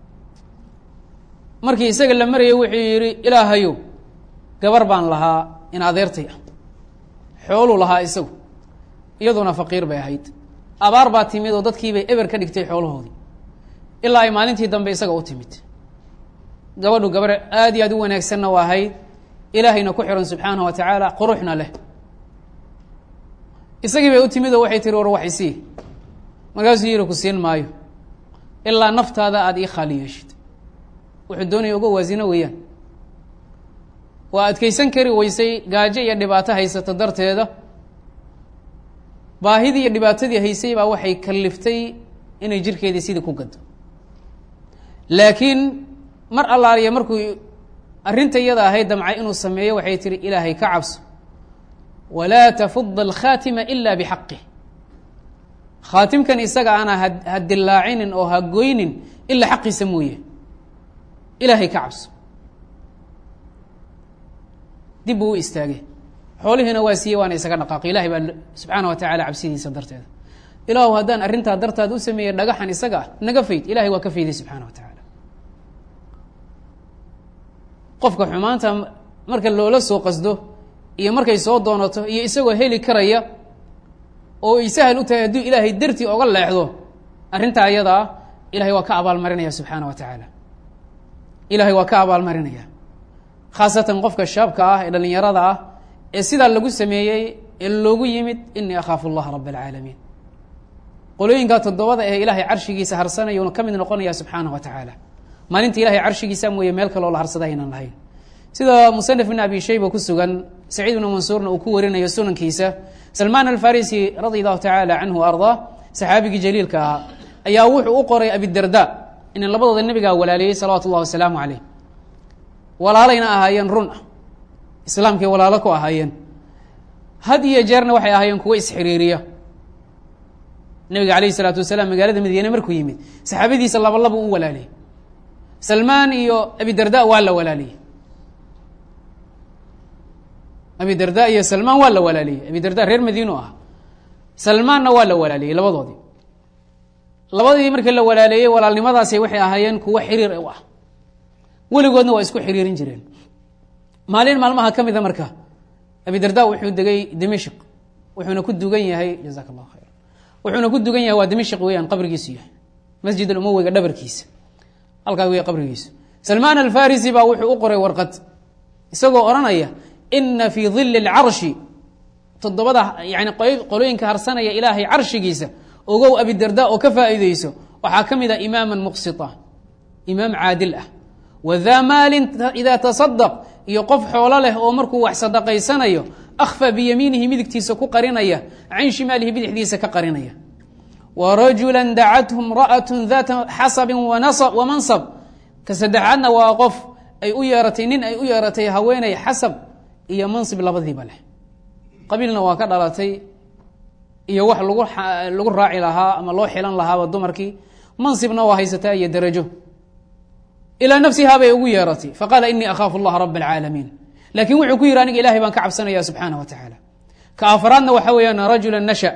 markii isaga la marayay wuxuu yihi ilaahayow gabar baan lahaa in adeertay ah xooluu lahaa isagu iyaduna faqiir bay ahayd abaar baa timid oo dadkiibay eber ka dhigtay xoolahoodii ilaa ay maalintii dambe isaga u timid gabadhu gabar aad iyo aad u wanaagsanna waa ahayd ilaahayna ku xiran subxaanahu wa tacaala quruxna leh isagii bay u timid oo waxay tihi war wax isii markaasuu yihi ku siin maayo ilaa naftaada aada ii khaali yeeshid wuxuu doonaya uga waasino weeyaan waa adkaysan kari weysay gaajo iyo dhibaato haysata darteeda baahidii iyo dhibaatadii haysay baa waxay kaliftay inay jirkeedii sidii ku gado laakiin mar allaaliya markuu arrinta iyada ahayd damcay inuu sameeyo waxay tihi ilaahay ka cabso walaa tafud alkhaatima ila bixaqih khaatimkan isaga ana ha dilaacinin oo ha goynin ilaa xaqiisa mooye ilaahay ka cabso dib buu u istaagay xoolihiina waa siiyey waana isaga dhaqaaqay ilahay baa subxaana wa tacaala cabsidiisa darteeda ilaahu haddaan arrintaa dartaad u sameeyey dhagaxan isaga ah naga fayd ilahay waa ka fayday subxaana wa tacaala qofka xumaanta marka loola soo qasdo iyo markay soo doonato iyo isagoo heli karaya oo ay sahal u tahay hadduu ilaahay dartii oga leexdo arrintaa ayadaa ilahay waa ka abaalmarinaya subxaana wa tacaala ilahay waa ka abaalmarinaya khaasatan qofka shaabka ah ee dhallinyarada ah ee sidaa lagu sameeyey ee loogu yimid inii akhaafu allaha rab alcaalamiin qolooyinkaa toddobada ee ilaahay carshigiisa harsanayuuna ka mid noqonaya subxaana wa tacaala maalinta ilahay carshigiisa mooye meel kaloo la harsada aynan lahayn sida musanif ibn abi shayba ku sugan saciid ibnu mansuurna uu ku warinayo sunankiisa salmaan alfarisi radi allahu tacaala canhu ardaa saxaabigii jaliilka ahaa ayaa wuxuu u qoray abidarda ina labadooda nebigaa walaaleeyey salawaatu ullahi wasalaamu caleyh walaalayna ahaayeen run ah islaamkay walaalo ku ahaayeen had iyo jeerna waxay ahaayeen kuwo isxiriiriya nebiga calayhi isalaatu wasalaam magaalada madiine markuu yimid saxaabadiisa laba laba u walaaliyey salmaan iyo abidarda waa la walaaliyey abidarda iyo salmaan waa la walaaliyey abidarda reer madiinu ah salmaanna waa la walaaliyey labadoodii labadii markii la walaaleeyey walaalnimadaasi waxay ahaayeen kuwo xiriir u ah weligoodna waa isku xiriirin jireen maalin maalmaha ka mida marka abidarda wuxuu degay dimashq wuxuuna ku dugan yahay jazak allahu khayr wuxuuna ku dugan yahay waa dimashq weeyaan qabrigiisu yahay masjid alumowiga dhabarkiisa halkaa wey qabrigiisu salmaan alfarisi baa wuxuu u qoray warqad isagoo odhanaya ina fii dili اlcarshi toddobada yani qolooyinka harsanaya ilaahay carshigiisa ogow abidarda oo ka faa'iideyso waxaa ka mid a imaama muqsita imaam caadil ah wadaa maalin idaa tasadaq iyo qof xoolo leh oo markuu wax sadaqaysanayo akhfa biyamiinihi midigtiisa ku qarinaya can shimaalihi bidixdiisa ka qarinaya wa rajula dacathu imra'at daata xasabin wamansab ka saddexaadna waa qof ay u yeeratay nin ay u yeeratay haweeney xasab iyo mansib labadiiba leh qabiilna waa ka dhalatay iyo wax lagu lagu raaci lahaa ama loo xilan lahaaba dumarkii mansibna waa haysataa iyo darajo ilaa nafsihaa bay ugu yeeratay faqaala inii akhaafu allaha rab alcaalamiin laakiin wuxuu ku yihi aniga ilahay baan ka cabsanaya subxaanah wa tacaala ka afraadna waxa weeyaan rajula nasha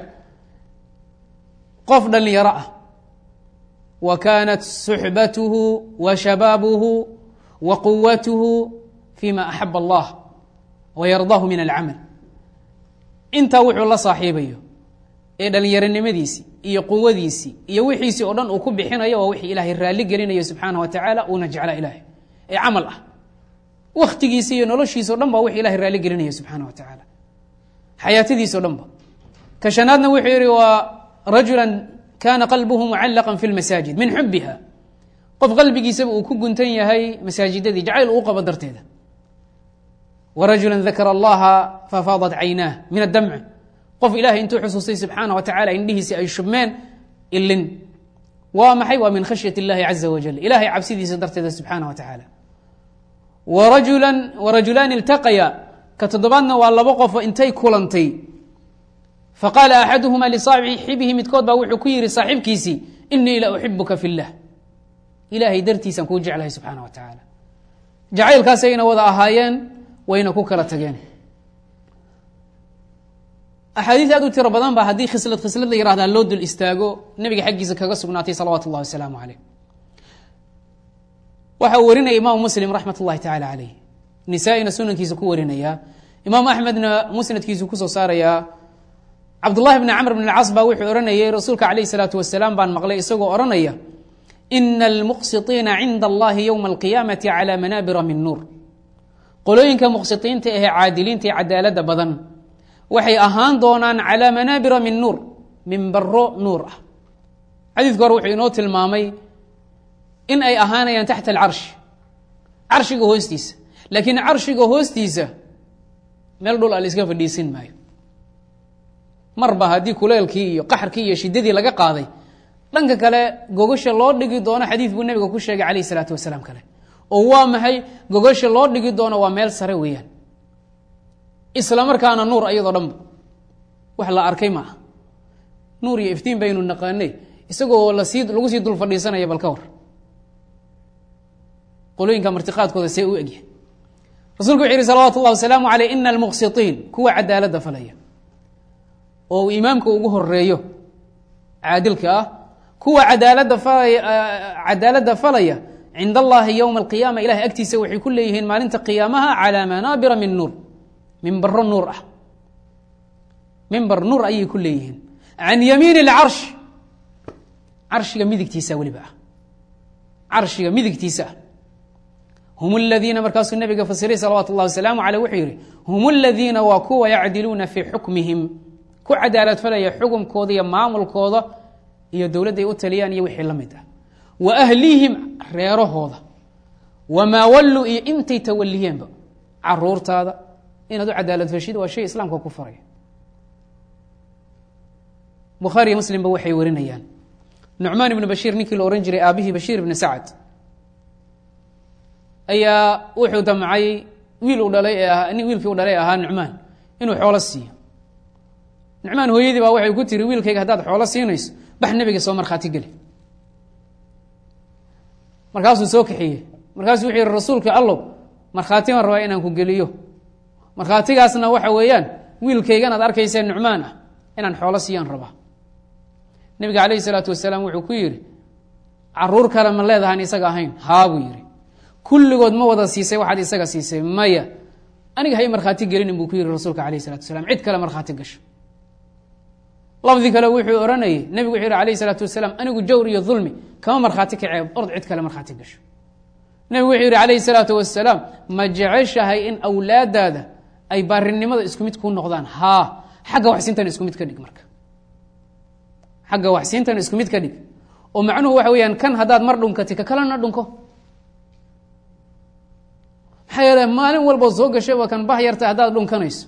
qof dhalinyaro ah wa kaanat suxbatuhu wa shabaabuhu wa quwatuhu fima axab allah wa yardaahu min alcamal intaa wuxuu la saaxiibayo ee dhalinyaronimadiisii iyo quwadiisii iyo wixiisii oo dhan uu ku bixinayo waa wixii ilaahay raalli gelinayo subxaana wa tacaala uuna jecla ilaahay ee camal ah waktigiisi iyo noloshiisa o dhan ba wix ilahay raalli gelinaya subxaana wa tacaala xayaatadiisa o dhan ba ka shanaadna wuxuu yihi waa rajula kana qalbuhu mucallaqa fi lmasaajid min xubiha qof qalbigiisaba uu ku guntan yahay masaajidadii jacayl uu qabo darteeda wa rajula dakara allaha fafaadat caynaah min adamc qof ilahay intuu xusuustay subxaana wa tacala indhihiisi ay shubmeen ilin waa maxay waa min khashyat اllahi caza wajal ilahay cabsidiisa darteeda subxaana wa tacaala warajula warajulaani iltaqaya ka toddobaadna waa labo qofo intay kulantay faqaala axaduhuma lisaaxibihi midkood baa wuxuu ku yihi saaxiibkiisii inii la uxibuka fi اllah ilahay dartiisaan kuu jeclahay subxaana wa tacaala jacaylkaasayna wada ahaayeen wayna ku kala tageen axaadiis aad u tiro badan ba haddii khislad khislad la yihahdaa loo dul istaago nebiga xaggiisa kaga sugnaatay salawaatu اllahi wasalaamu caleyh waxa uu warinaya imaamu muslim raxmat اllahi tacala caleyh nisaa-ina sunankiisa ku warinaya imaamu axmedna musnadkiisu kusoo saarayaa cabdullahi bni camr bn اlcas baa wuxuu odhanayay rasuulka calayh الsalaatu wasalaam baan maqlay isagoo odhanaya ina almuqsiطiina cinda allahi ywma alqiyaamati calى manaabira min nuur qolooyinka muqsitiinta ahee caadiliinta ee cadaalada badan waxay ahaan doonaan calى manaabira min nuur minbaro nuur ah xadiidku hore wuxuu inoo tilmaamay in ay ahaanayaan taxta alcarshi carshiga hoostiisa laakiin carshiga hoostiisa meel dhul a la iska fadhiisin maayo marba haddii kuleelkii iyo qaxarkii iyo shiddadii laga qaaday dhanka kale gogasha loo dhigi doono xadiid buu nebiga ku sheegay calayh isalaatu wasalaam kale oo waa maxay gogasha loo dhigi doono waa meel sare weeyaan isla markaana nuur ayadoo dhanba wax la arkay ma aha nuur iyo iftiin baynu naqaanay isagoo lasii lagu sii dul fadhiisanaya bal ka war qolooyinka martiqaadkooda see u egyahay rasulku wuxu yihi salawaatu اllahi wasalaamu aleyh ina almuqsiطiin kuwa cadaaladda falaya oo uu imaamka ugu horeeyo caadilka ah kuwa cadaalada falaya cadaaladda falaya cind allahi ywma alqiyaama ilahay agtiisa waxay ku leeyihiin maalinta qiyaamaha calى manaabira min nuur mimbaro nuur ah mimbar nuur ayay ku leeyihiin can yamiin اlcarsh carshiga midigtiisa weliba ah carshiga midigtiisa ah hum اladiina markaasuu nabiga fasiray salawaatu اllahi wasalaamu aleyh wuxuu yihi hum اladiina waa kuwa yacdiluuna fii xukmihim ku cadaalad falaya xukumkooda iyo maamulkooda iyo dowladday u taliyaan iyo wixii la mid ah wa ahlihim reerahooda wamaa walluu iyo intay tawaliyeenba caruurtaada inaad u cadaalad fashid waa shay islaamka ku faraya bukhaariyo muslimba waxay warinayaan nucmaan ibnu bashiir ninkii la ohan jiray aabihii bashiir ibni sacad ayaa wuxuu damcay wiil uu dhalay ee ahaa nin wiilkii u dhalay ahaa nucmaan inuu xoolo siiyo nucmaan hooyadii baa waxay ku tiri wiilkayga haddaad xoolo siinayso bax nebiga soo markhaati geli markaasuu soo kaxiyey markaasuu wuxuu yihi rasuulka allow markhaati baan rabaa inaan ku geliyo markhaatigaasna waxa weeyaan wiilkaygan aad arkaysee nucmaan ah inaan xoolo siiyaan rabaa nebiga calayhi salaatu wasalaam wuxuu ku yidhi caruur kale ma leedahaan isaga ahayn haa buu yidhi kulligood ma wada siisay waxaad isaga siisay maya aniga hay markhaati gelinin buu ku yihi rasuulka alayh salatu wasalaam cid kale markhaati gasho lafdi kale wuxuu odhanayay nebigu wuxuu yihi alayh salaatu wasalaam anigu jawr iyo dulmi kama markhaati kacee ord cid kale markhaati gasho nebigu wuxuu yihi calayhi salaatu wasalaam ma jeceshahay in awlaadaada ay baarinimada isku mid kuu noqdaan haa xagga waxsiintana isku mid ka dhig marka xagga waxsiintana isku mid ka dhig oo macnuhu waxa weeyaan kan haddaad mar dhunkati ka kalena dhunko maxaa yeele maalin walba soo gashaba kan bah yarta haddaad dhunkanayso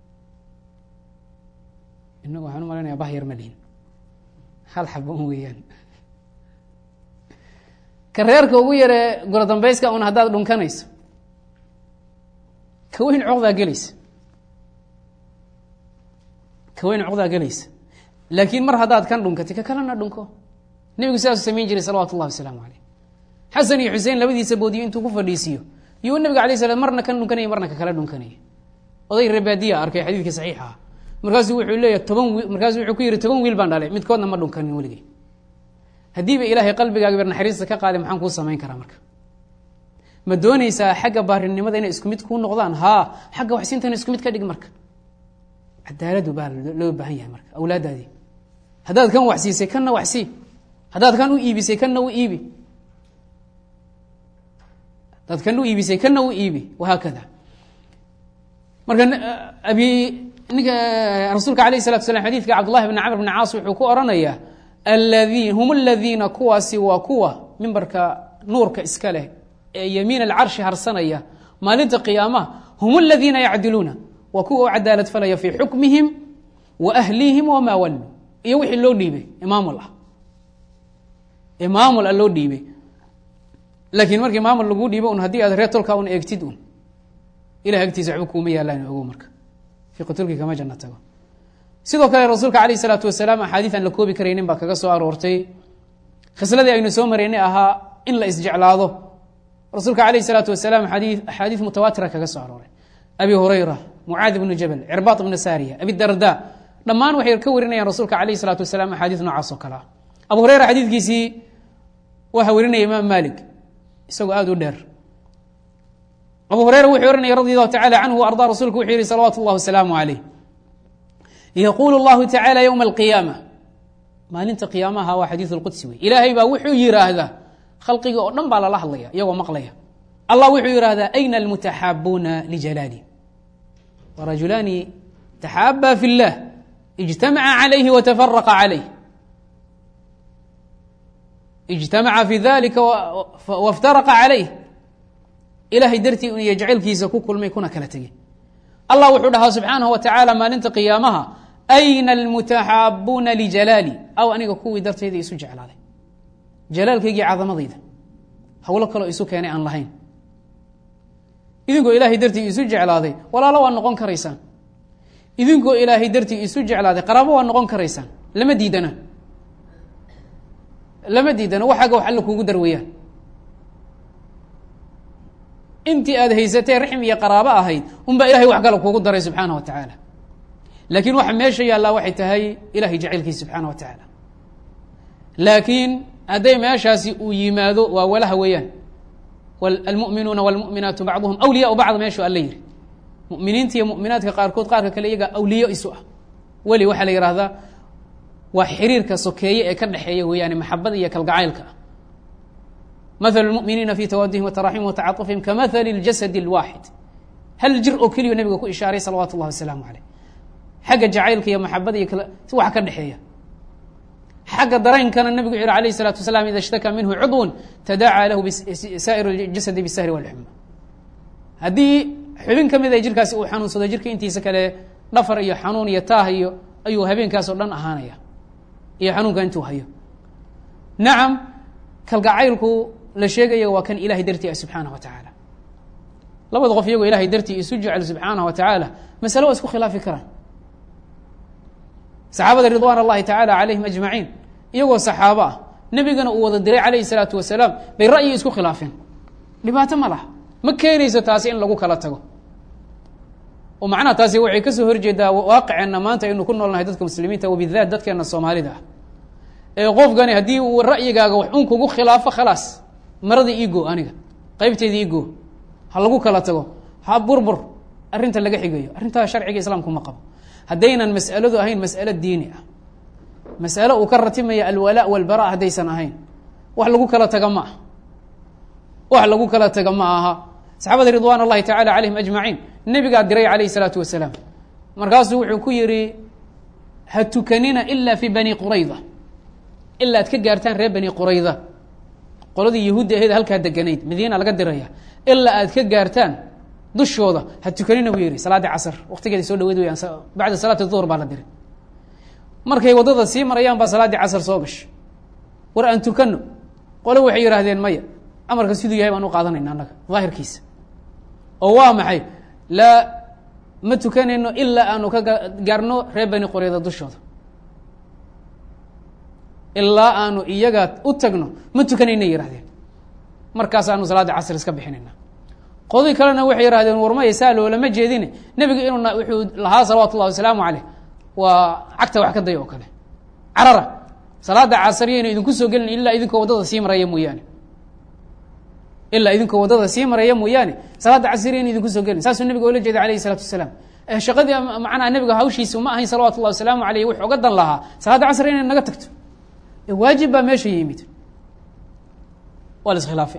inagu waxaan u malanaya bah yar ma lihin hal xaba un weeyaan ka reerka ugu yaree goro dambeyska un haddaad dhunkanayso ka weyn coqdaa gelaysa ka weyn coqdaa gelaysa laakiin mar haddaad kan dhunkatay ka kalena dhunko nebigu sidaasuu samayn jiray salawatu ullahi wasalaamu caleyh xasan iyo xuseen labadiisa boodiyo intuu ku fadhiisiiyo iyuu nabiga alay slam marna kan dhunkanaya marna ka kala dhunkanaya oday rebaadiya arkay xadiidka saxiixa ah markaasuu wuxuu leeyahy toban wiil markaasuu wuxuu ku yihi toban wiil baan dhalay midkoodna ma dhunkanin weligay haddiiba ilaahay qalbigaaga ber naxariista ka qaaday maxaan kuu samayn karaa marka ma doonaysaa xagga baarinimada inay isku mid kuu noqdaan haa xagga waxsiintana isku mid ka dhig marka cadaaladu baa loo baahan yahay marka awlaadaadii haddaad kan waxsiisay kanna waxsii haddaad kan u iibisay kanna u iibi haddaad kan u iibisay kanna u iibi wahaakada marka abi ninka rasuulka alayh الsalatu slam xadidka cabdullahi bn camr bn caas wuxuu ku oranayaa aladi hum aladiina kuwaasi waa kuwa mimbarka nuurka iska leh ee yamiin alcarshi harsanaya maalinta qiyaamaha hum aladiina yacdiluuna waa kuwa u cadaalad falaya fii xukmihim wa ahlihim wamaa wallu iyo wixii loo dhiibay imaamul ah imaamul ah loo dhiibay laakiin markii maamul laguu dhiibo un haddii aad reer tolka un eegtid un ilahay agtiisa waxba kuuma yaalaan ogow marka fiqitulki kama janna tago sidoo kale rasuulka alayh isalaatu wasalaam axaadiid aan la koobi karaynin baa kaga soo aroortay khasladii aynu soo maraynay ahaa in la isjeclaado rasuulka alayh isalaatu wasalaam adi axaadiid mutawaatira kaga soo arooray abi hurayra mucaad ibnu jabal cirbaad ibnu saariya abi darda dhammaan waxay ka warinayaan rasuulka alayh isalaatu wasalaam axaadiid noocaas oo kale ah abu hureyra xadiidkiisii waxaa warinaya imaam malik isagoo aada u dheer abu hureyra wuxuu ohanaya radi allahu tacala canhu wa ardaa rasulku wuxuu yihi salawaatu اllah wasalaamu calayh yaquulu اllahu tacala ywma alqiyaama maalinta qiyaamaha waa xadiiث اlqudsi wey ilaahay baa wuxuu yiraahdaa khalqiga oo dhan baa lala hadlaya iyagoo maqlaya allah wuxuu yihahdaa ayna almutaxaabuuna lijalaali warajulaani taxaaba fi اllah ijtamaca calayhi watafaraqa calayh ijtamaca fi dalika waftaraqa calayh ilahay dartii iyo jacaylkiisa ku kulmay kuna kala tegey allah wuxuu dhahaa subxaanahu wa tacaala maalinta qiyaamaha ayna almutaxaabuuna lijalaali aw aniga kuwii dartayda isu jeclaaday jalaalkaygii cadamadayda hawlo kaloo isu keenay aan lahayn idinkoo ilaahay dartii isu jeclaaday walaalo waa noqon karaysaan idinkoo ilaahay dartii isu jeclaaday qaraabo waa noqon karaysaan lama diidana lama diidana waxaaga wax alla kuugu darwayaan intii aad haysatee raxm iyo qaraabo ahayd unbaa ilahay wax kale kuugu daray subxaana wa tacaala laakiin waxa meesha yaallaa waxay tahay ilahay jacaylkiisa subxaana wa tacaala laakiin hadday meeshaasi uu yimaado waa walaha weeyaan almuminuuna wاlmuminaatu bacduhum awliyaa bacd meeshu alla yihi muminiinta iyo muminaadka qaarkood qaarka kale iyaga awliyo isu ah weli waxaa la yihahdaa waa xiriirka sokeeye ee ka dhexeeya weeyaane maxabada iyo kalgacaylka ah maثل الmؤminiina fi twadihim وتraxim وتcaطufihim kamaثل الjasد الواxid hal jir oo keliyo nabiga ku ishaaray salawatu الlahi wasalaamu عaleyh xagga jacaylka iyo maxabada iyo wax ka dhexeeya xagga daraynkana nabigu wuxu yhi alayه الsalaatu wasalaam ida اshtakaa minhu cudw tadaacى lahu saa'ir اjasadi bالsahri wاlxuma haddii xubin ka mid a jirkaasi uu xanuunsado jirka intiisa kale dhafar iyo xanuun iyo taah iyo ayuu habeenkaasoo dhan ahaanaya iyo xanuunka intuu hayo nacam kalgacaylku la sheegaya waa kan ilahay dartii ah subxaanah wa tacaala labada qof iyagoo ilahay dartii isu jecel subxaanah wa tacaala masale waa isku khilaafi karaan saxaabada ridwaan allahi tacaala calayhim ajmaciin iyagoo saxaabo ah nebigana uu wada diray calayhi salaatu wasalaam bay ra'yi isku khilaafeen dhibaato ma laha ma keenayso taasi in lagu kala tago oo macnaha taasi waxay kasoo horjeedaa waaqiceenna maanta aynu ku noolnahay dadka muslimiinta wabidaat dadkeena soomaalida ah ee qofkani haddii uu ra'yigaaga wax un kugu khilaafo khalaas maradii igo aniga qeybteedii igo ha lagu kala tago ha burbur arrinta laga xigayo arrintaa sharciga islaamku ma qabo haddaynan mas'aladu ahayn mas'alo diini ah mas'alo uu ka ratimaya alwalaa walbara haddaysan ahayn wax lagu kala taga ma ah wax lagu kala taga ma aha saxaabada ridwaan اllahi tacala calayhim ajmaciin nebigaa diray calayh الsalaatu wasalaam markaasuu wuxuu ku yihi ha tukanina ila fi bani qurayda ilaa ad ka gaartaan reer bani qurayda qoladii yahuudda aheed halkaa deganayd madiina laga diraya ilaa aad ka gaartaan dushooda ha tukanina buu yihi salaadii casr waqtigeeda soo dhaweyd weyaan bacda salaati duhr baa la diray markay waddada sii marayaan baa salaaddii casr soo gashay war aan tukano qole waxay yidhaahdeen maya amarka siduu yahay baan u qaadanayna annaga daahirkiisa oo waa maxay laa ma tukanayno ilaa aanu ka gaarno reer bani qurayda dushooda ilaa aanu iyaga u tagno ma tukanayna yihahdeen markaasaanu salaadda casr iska bixinayna qodii kalena waxay yihahdeen warmaya saa loolama jeedine nebiga inuu wuxuu lahaa salawaatu ullahi wasalaamu caleyh waa cagta wax ka day oo kale carara salaada casriyayna idinku soo gelin ilaa idinkoo waddada sii maraya mooyaane ilaa idinkoo waddada sii maraya mooyaane salaadda casriyayna idinku soo gelin saasuu nebiga oola jeeday alayhi isalaatu wasalaam shaqadii macnaha nebiga hawshiisa ma ahayn salawatu llahi wasalaamu aleyh wuxuu oga dan lahaa salaadda casri inay naga tagto waajib baa meesha yimid waa la iskhilaafay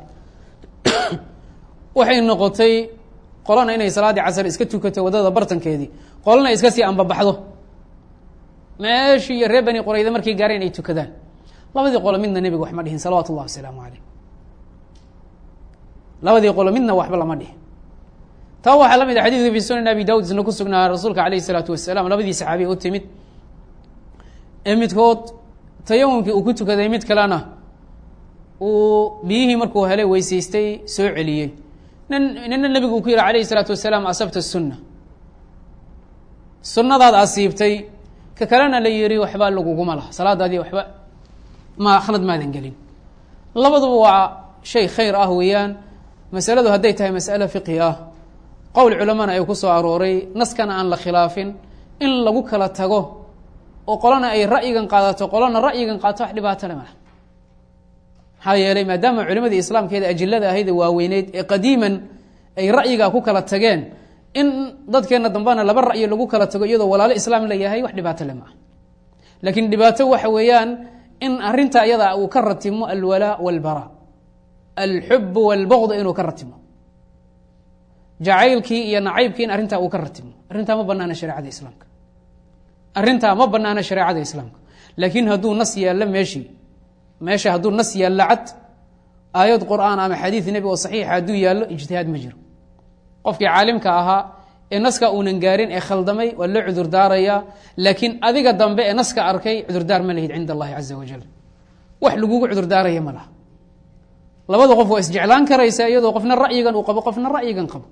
waxay noqotay qolana inay salaaddii casr iska tukato waddada bartankeedii qolana iska sii ambabaxdo meeshii iyo reer bani qurayda markay gaareen ay tukadaan labadii qolo midna nebiga wax ma dhihin salawaatu ullahi wasalaamu aleyh labadii qolo midna waxba lama dhihin taa waxaa la mid a xadidka fi sunan abi daud isna ku sugnaa rasuulka alayh isalaatu wasalaam labadii saxaabiya u timid ee midkood tayamumkii uu ku tukaday mid kalena uu biyihii markuu helay weysaystay soo celiyey nin nina nebigu uu ku yihi alayh isalaatu wasalaam asabta sunna sunnadaad asiibtay ka kalena la yihi waxba laguguma laha salaadaadii waxba ma khalad maadan gelin labaduba waa shay khayr ah weeyaan masaladu hadday tahay mas'alo fiqhi ah qowl culamana ay ku soo arooray naskana aan la khilaafin in lagu kala tago oo qolana ay ra'yigan qaadato qolana ra'yigan qaato wax dhibaato le malaha maxaa yeelay maadaama culimadii islaamkeeda ajilada ahayd ee waaweyneyd ee qadiiman ay ra'yigaa ku kala tageen in dadkeena dambena laba ra'yi lagu kala tago iyadoo walaalo islaam la yahay wax dhibaato le maaha laakiin dhibaato waxa weeyaan in arinta iyada uu ka ratimo alwalaa walbara alxub walbogd inuu ka ratimo jacaylkii iyo nacaybkii in arrintaa uu ka ratimo arrintaa ma banaana shareecada islaamka arrintaa ma banaana shareecada islaamka laakiin hadduu nas yaallo meeshii meesha hadduu nas yaallo cad aayad qur'aan ama xadiid nebi oo saxiixa hadduu yaallo ijtihaad ma jiro qofkii caalimka ahaa ee naska uunan gaarin ee khaldamay waa loo cudur daarayaa laakiin adiga dambe ee naska arkay cudurdaar ma lahid cinda allahi caza wajal wax lagugu cudurdaaraya ma laha labada qof waa isjeclaan karaysaa iyadoo qofna ra'yigan uu qabo qofna ra'yigan qabo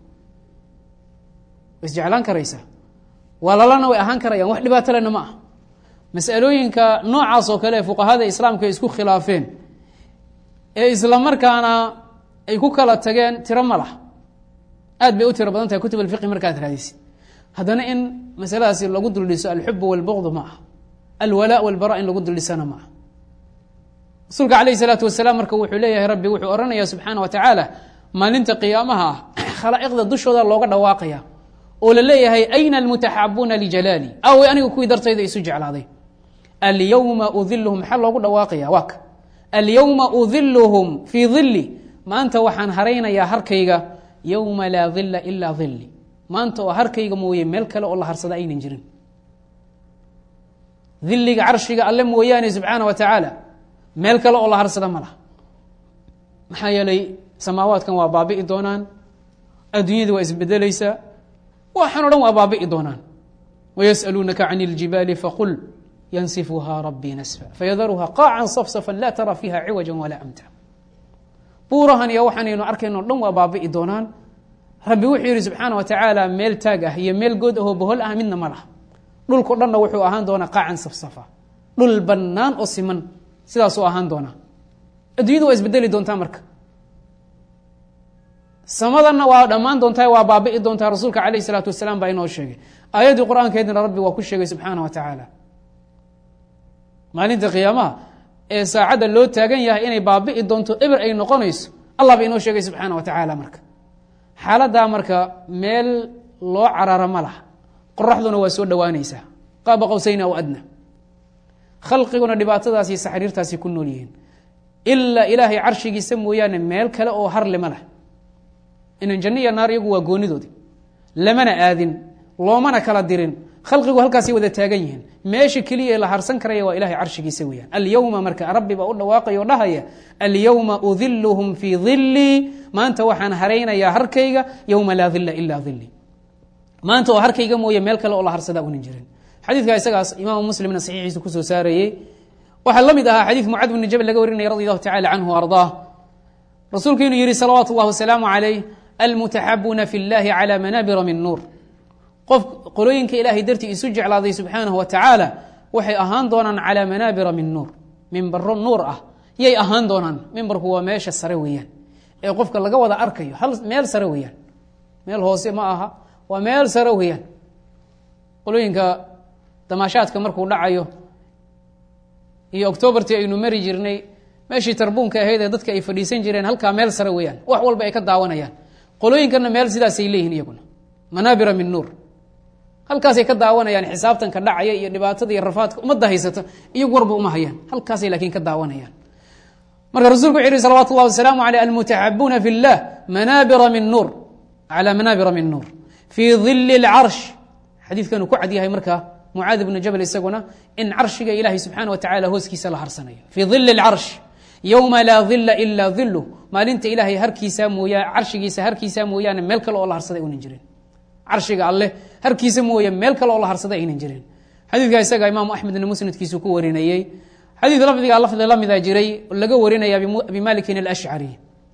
waa isjeclaan karaysaa walaalana way ahaan karayaan wax dhibaato lena ma ah masalooyinka noocaas oo kale ee fuqahada islaamka ay isku khilaafeen ee isla markaana ay ku kala tageen tiro ma laha aad bay u tiro badan tahay kutub alfiqi markaad raadisid haddana in masaladaasi lagu duldhiso alxub walbogd ma ah alwalaa walbara in lagu duldhisana ma ah rasuulka alayh isalaatu wasalaam marka wuxuu leeyahay rabbi wuxuu ohanaya subxaana wa tacaala maalinta qiyaamaha ah khalaa'iqda dushooda looga dhawaaqaya oo la leeyahay ayna almutaxaabuuna lijalaali awey aniga kuwii dartayda isu jeclaaday alyowma udiluhum maxaa loogu dhawaaqaya waa ka alyowma udiluhum fii dili maanta waxaan haraynayaa harkayga yowma laa dila ilaa dili maanta oo harkayga mooye meel kale oo la harsada aynan jirin diliga carshiga alle mooyaane subxaana wa tacaala meel kale oo la harsada ma laha maxaa yeelay samaawaadkan waa baabi'i doonaan adduunyadii waa isbedelaysaa waxaan o dhan waa baabi'i doonaan wayas'aluunaka can اljibaali faqul yansifuhaa rabbii nasfa fayadaruha qaacan safsafan laa tara fiiha ciwaja walaa amta buurahan iyo waxaanaynu arkayno o dhan waa baabi'i doonaan rabbi wuxuu yidhi subxaana wa tacaala meel taag ah iyo meel good ahoo bohol ah midna ma laha dhulko dhanna wuxuu ahaan doonaa qaacan safsafa dhul bannaan oo siman sidaasuu ahaan doonaa adduunyadu waa isbedeli doontaa marka samadanna waa dhammaan doontaa waa baabi'i doontaa rasuulka calayh isalaatu wasalaam baa inoo sheegay aayaddii qur-aankeedina rabbi waa ku sheegay subxaana wa tacaala maalinta qiyaamaha ee saacadda loo taagan yahay inay baabi'i doonto eber ay noqonayso allah ba inoo sheegay subxaana wa tacaala marka xaaladdaa marka meel loo carara ma laha qoraxduna waa soo dhowaanaysaa qaaba qowsayna aw adna khalqiguna dhibaatadaasi saxriirtaasi ku nool yihiin ilaa ilaahay carshigiisa mooyaane meel kale oo harle ma lah inan janno iyo naar iyagu waa goonidoodi lamana aadin loomana kala dirin khalqigu halkaasay wada taagan yihiin meesha keliya la harsan karaya waa ilahay carshigiisa weyaan alyowma marka rabbi baa u dhawaaqaya o dhahaya alyowma udiluhum fii dilii maanta waxaan haraynayaa harkayga yowma laa dila ilaa dilii maanta oo harkayga mooye meel kale oo la harsadaa unan jirin xadiidka isagaas imaamu muslimna saxiixiisa kusoo saarayey waxaa la mid ahaa xadiid mucaad bni jabal laga warinaya radi allahu tacala canhu ardaa rasuulku inuu yihi salawaatu اllah wasalaamu calayh almutaxabuuna fi اllahi calى manaabira min nuur qof qolooyinka ilaahay dartii isu jeclaaday subxaanahu wa tacaala waxay ahaan doonaan calaa manaabira min nuur mimbaro nuur ah yay ahaan doonaan mimbarku waa meesha sare weeyaan ee qofka laga wada arkayo hal meel sare weeyaan meel hoose ma aha waa meel sare weeyaan qolooyinka damaashaadka markuu dhacayo iyo octoobartii aynu mari jirnay meeshii tarbuunka ahayd ee dadka ay fadhiisan jireen halkaa meel sare weeyaan wax walba ay ka daawanayaan qolooyinkana meel sidaasay leeyihin iyaguna manaabira min nuur halkaasay ka daawanayaan xisaabtanka dhacaya iyo dhibaatada iyo rafaadka ummadda haysata iyagu warba uma hayaan halkaasay laakiin ka daawanayaan marka rasulku wuxu yihi salawatu اllah wasalaamu aleyh almutaxabuuna fi اllah manaabira min nuur calى manaabira min nuur fii dili اlcarsh xadiidkanu ku cad yahay marka mucaad ibnu jabal isaguna in carshiga ilaahay subxaana wa tacala hooskiisa la harsanayo fii dili اlcarsh yowma laa dila ila dilu maalinta ilaahay harkiisa mooya carshigiisa harkiisa mooyaane meel kale oo la harsaday unan jirin carshiga alleh harkiisa mooye meel kale oo la harsaday aynan jirin xadiidka isaga imaamu axmedna musnadkiisu ku warinayey xadiid lafdiga lafdi la mida jiray laga warinaya abi malikin alashcari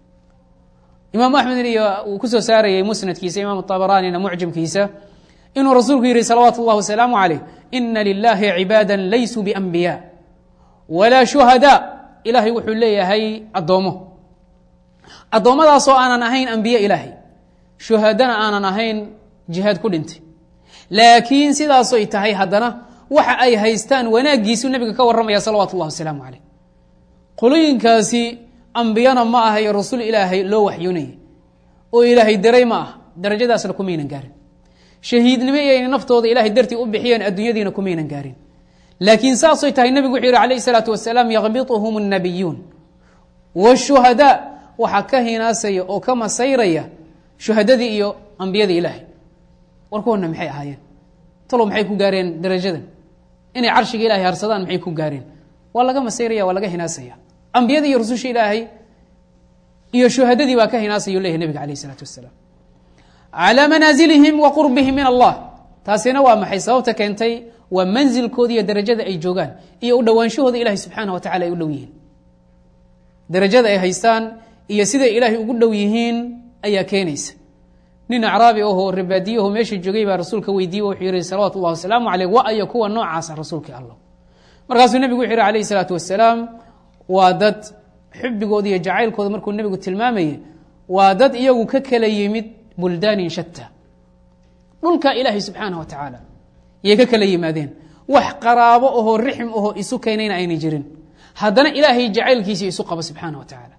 imaamu axmed iyo uu kusoo saarayey musnadkiisa imaam abaraanina mucjamkiisa inuu rasuulku yihi salawaatu اllah wasalaamu calayh ina lilahi cibaada laysuu bianbiya walaa shuhada ilaahay wuxuu leeyahay addoomo addoommadaasoo aanan ahayn ambiye ilaahay shuhadana aanan ahayn jihaad ku dhintay laakiin sidaasoy tahay haddana waxa ay haystaan wanaaggiisuu nebiga ka warramaya salawaatu اllah wasalaamu calayh qolooyinkaasi ambiyana ma aha iyo rasuul ilaahay loo waxyoonayay oo ilaahay daray ma ah darajadaasna kumaynan gaarin shahiidnimo iyayna naftooda ilahay dartii u bixiyeen adduunyadiina kumaynan gaarin laakiin saasay tahay nebigu wuxuu yihi alayh الsalaatu wasalaam yakbituhum الnabiyuun wالshuhadaa waxaa ka hinaasaya oo ka masayraya shuhadadii iyo ambiyadii ilaahay war kuwana maxay ahaayeen talow maxay ku gaareen darajadan inay carshiga ilahay harsadaan maxay ku gaareen waa laga masayraya waa laga hinaasaya ambiyadii iyo rususha ilaahay iyo shuhadadii baa ka hinaasaya leyahy nebiga alayh الsalaatu wasalaam calى manaazilihim wa qurbihim min allah taasina waa maxay sababta keentay waa manzilkooda iyo darajada ay joogaan iyo u dhowaanshahooda ilahay subxaana wa tacala ay u dhow yihiin darajada ay haystaan iyo siday ilaahay ugu dhow yihiin ayaa keenaysa nin acraabi ahoo rebaadiyaho meesha joogay baa rasuulka weydiiye wuxuu yihi salawaatu اllah wasalaamu aleyh wa ayo kuwa noocaasa rasuulkii allah markaasuu nebigu wuxuu yihi alayh الsalaatu wasalaam waa dad xubigooda iyo jacaylkooda markuu nebigu tilmaamayey waa dad iyagu ka kala yimid buldaanin shata dhulka ilaahay subxaanah wa tacaala yay ka kala yimaadeen wax qaraabo ahoo rixm ahoo isu keenayna ayna jirin haddana ilaahay jacaylkiisa isu qaba subxaana wa tacaala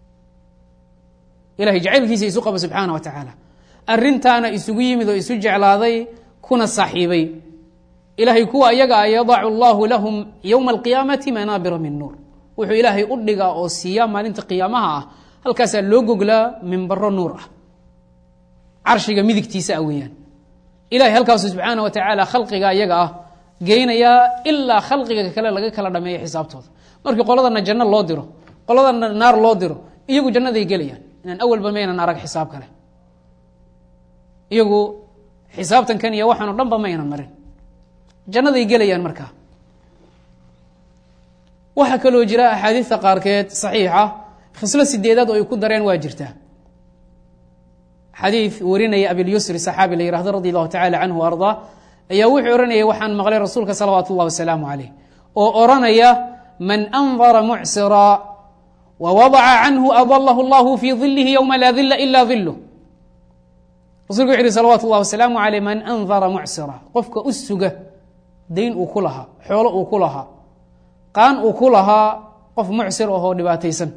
ilahay jacaylkiisa isu qaba subxaana wa tacaala arintaana isugu yimid oo isu jeclaaday kuna saaxiibay ilahay kuwa iyaga a yadacu allahu lahum yowma alqiyaamati manaabira min nuur wuxuu ilaahay u dhigaa oo siiyaa maalinta qiyaamaha ah halkaasaa loo goglaa mimbaro nuur ah carshiga midigtiisa ah weeyaan ilahay halkaasu subxaana wa tacaala khalqiga iyaga ah geynayaa ilaa khalqiga kale laga kala dhameeyo xisaabtooda markii qoladana janno loo diro qoladana naar loo diro iyagu jannaday gelayaan inaan awalba maynan arag xisaab kale iyagu xisaabtankan iyo waxaan o dhan ba ma aynan marin jannaday gelayaan markaa waxaa kaloo jira axaadiista qaarkeed saxiixa khislo sideedaad oo ay ku dareen waa jirtaa xadiid warinaya abilyusri saxaabi la yihahdo radi allahu tacala canhu o ardaa ayaa wuxuu ohanayay waxaan maqlay rasuulka salawaatu اllah wasalaamu calayh oo oranaya man andara mucsira wawadaca canhu adalahu اllahu fii dilihi ywma laa dila ila diluh rasulku wuxu uhi salawatu اllah wasalaamu aleyh man andara mucsira qofka u suga dayn uu ku lahaa xoolo uu ku lahaa qaan uu ku lahaa qof mucsir ahoo dhibaataysan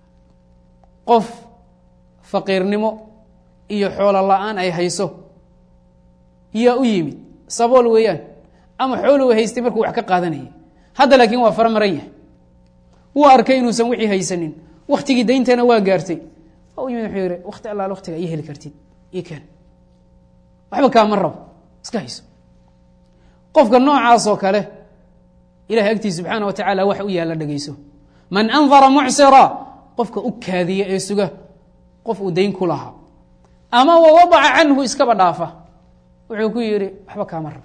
qof faqiirnimo iyo xoolo la-aan ay hayso yaa u yimid sabool weeyaan ama xooluu haystay markuu wax ka qaadanayay hadda laakiin waa fara maran yahay wuu arkay inuusan wixii haysanin waktigii dayntana waa gaartay waa u yimid wuxuu yihi wakti allaal waktiga ii heli kartid ii keen waxba kaama rabo iska hayso qofka noocaasoo kale ilahay agtiis subxaana wa tacaala wax u yaalla dhegeyso man andara mucsira qofka u kaadiya ee suga qof uu dayn ku lahaa ama wawadaca canhu iskaba dhaafa wuxuu ku yihi waxba kaama rabo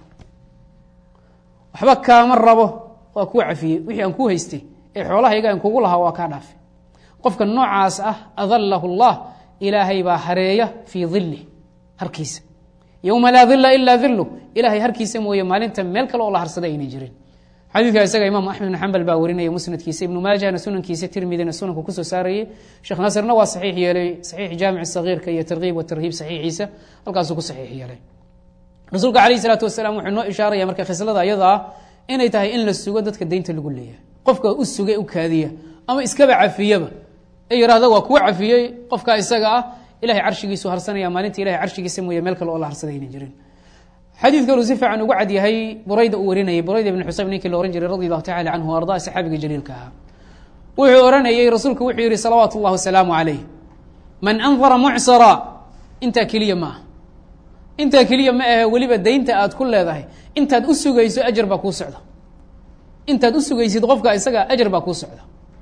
waxba kaama rabo waa kuu cafiyey wixii aan ku haystay ee xoolahayga aan kugu lahaa waa kaa dhaafe qofka noocaas ah adalahu اllah ilaahay baa hareeya fii dilih harkiisa yowma laa dila ilaa dilu ilaahay harkiisa mooye maalinta meel kale oo la harsada ayna jirin xadiidka isaga imaam axmed bn xambal baa warinaya musnadkiisa ibnu maajahna sunankiisa tirmidina sunanku kusoo saarayey sheekh naasirna waa saxiix yeelay saxiix jaamic sagiirka iyo tarkiib watarhiib saxiixiisa halkaasuu ku saxiix yeelay rasuulka alayh isalaatu wasalaam wuxuu noo ishaaraya marka khislada ayada ah inay tahay in la sugo dadka deynta lagu leeyahay qofka u suga u kaadiya ama iskaba cafiyaba ee yihahda waa kuwa cafiyey qofka isaga ah ilahay carshigiisu harsanaya maalinta ilahay carshigiisa mooye meel kale oo la harsada ayna jirin xadiid kaluu si fiican ugu cad yahay burayda uu warinayay burayda ibn xusayb ninkii la ohan jiray radi allahu tacala canhu o arda saxaabiga jaliilka ahaa wuxuu ohanayey rasuulku wuxuu yihi salawaatu اllah wasalaamu calayh man andara mucsira intaa keliya ma ah intaa keliya ma ahe weliba daynta aad ku leedahay intaad u sugayso ajar baa kuu socda intaad u sugaysid qofka isaga ajar baa kuu socda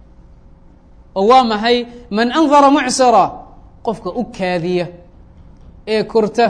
oo waa maxay man andara mucsira qofka u kaadiya ee korta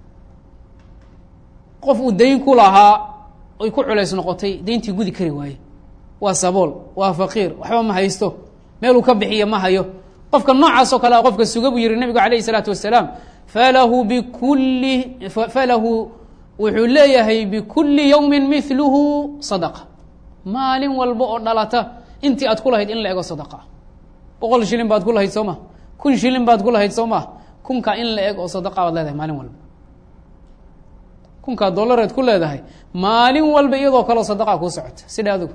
qof uu dayn ku lahaa oy ku culays noqotay dayntii gudi kari waaye waa sabool waa faqiir waxba ma haysto meeluu ka bixiya ma hayo qofka noocaas oo kale a qofka suga buu yihi nabigu alayh isalaatu wasalaam falahu bikulli falahu wuxuu leeyahay bikulli yowmin miluhu sadaqa maalin walba oo dhalata intii aad ku lahayd in la ego sadaqa boqol shilin baad ku lahayd soo ma kun shilin baad ku lahayd soo ma kunkaa in la eg oo sadaqa baad leedahay maalin walba kunkaa dollareed ku leedahay maalin walba iyadoo kaleo sadaqa kuu socota sidha adigu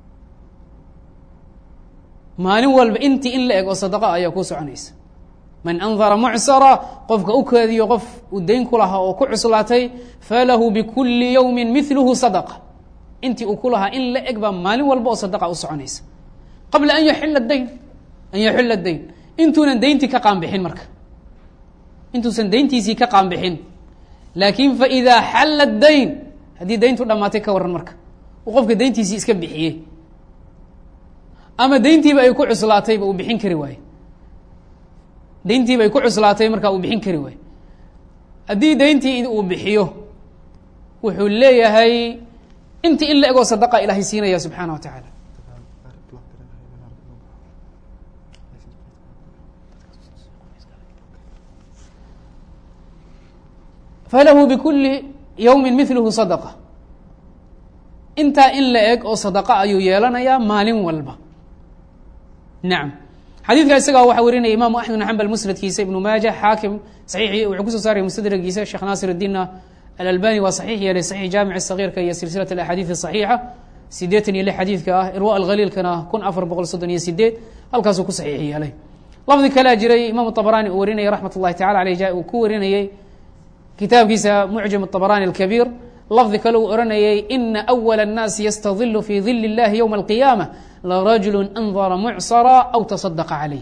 maalin walba intii in la eg oo sadaqa ayaa kuu soconaysa man andara mucsara qofka u kaadiyo qof uu dayn ku lahaa oo ku cuslaatay falahu bikulli yowmi miluhu sadaqa intii uu ku lahaa in la eg baa maalin walba oo sadaqa u soconaysa qabla an yaxila dayn an yaxila dayn intuunan dayntii ka qaanbixin marka intuusan dayntiisii ka qaanbixin laakiin faidaa xalla dayn haddii dayntu dhammaatay ka waran marka uu qofka dayntiisii iska bixiyey ama dayntiiba ay ku cuslaatayba uu bixin kari waaye dayntiiba ay ku cuslaatay markaa uu bixin kari waaye haddii dayntii uu bixiyo wuxuu leeyahay intii in la egoo sadaqa ilaahay siinaya subxaana wa tacaala falahu bikuli yowmi miluhu sadaqa intaa in la eg oo sadaqa ayuu yeelanayaa maalin walba nacam xadiidka isagaa waxaa warinaya imaamu axmed bn xambal musnadkiisa ibnu maaja xaakim saxiixi wuxuu kusoo saaraya mustadragiisa sheekh naasir اdiinna alalbani waa saxiix yeelay saxiix jaamic sagiirka iyo silsilat axaadiid saxiixa sideetan iyo lix xadiidka ah irwa alkhaliilkana kun afar boqol soddon iyo sideed halkaasuu ku saxiix yeelay lafdi kalea jiray imaamu طabrani uu warinayay raxmat اllahi tacala aleyh uu ku warinayey kitaabkiisa mucjam طabrani اlkabiir lafdi kale uu ohanayay ina أwل الnaasi ystadilu fi dil اllahi ywma اlqiyaamة larajulu andara mucsara aw taصadaqa calayh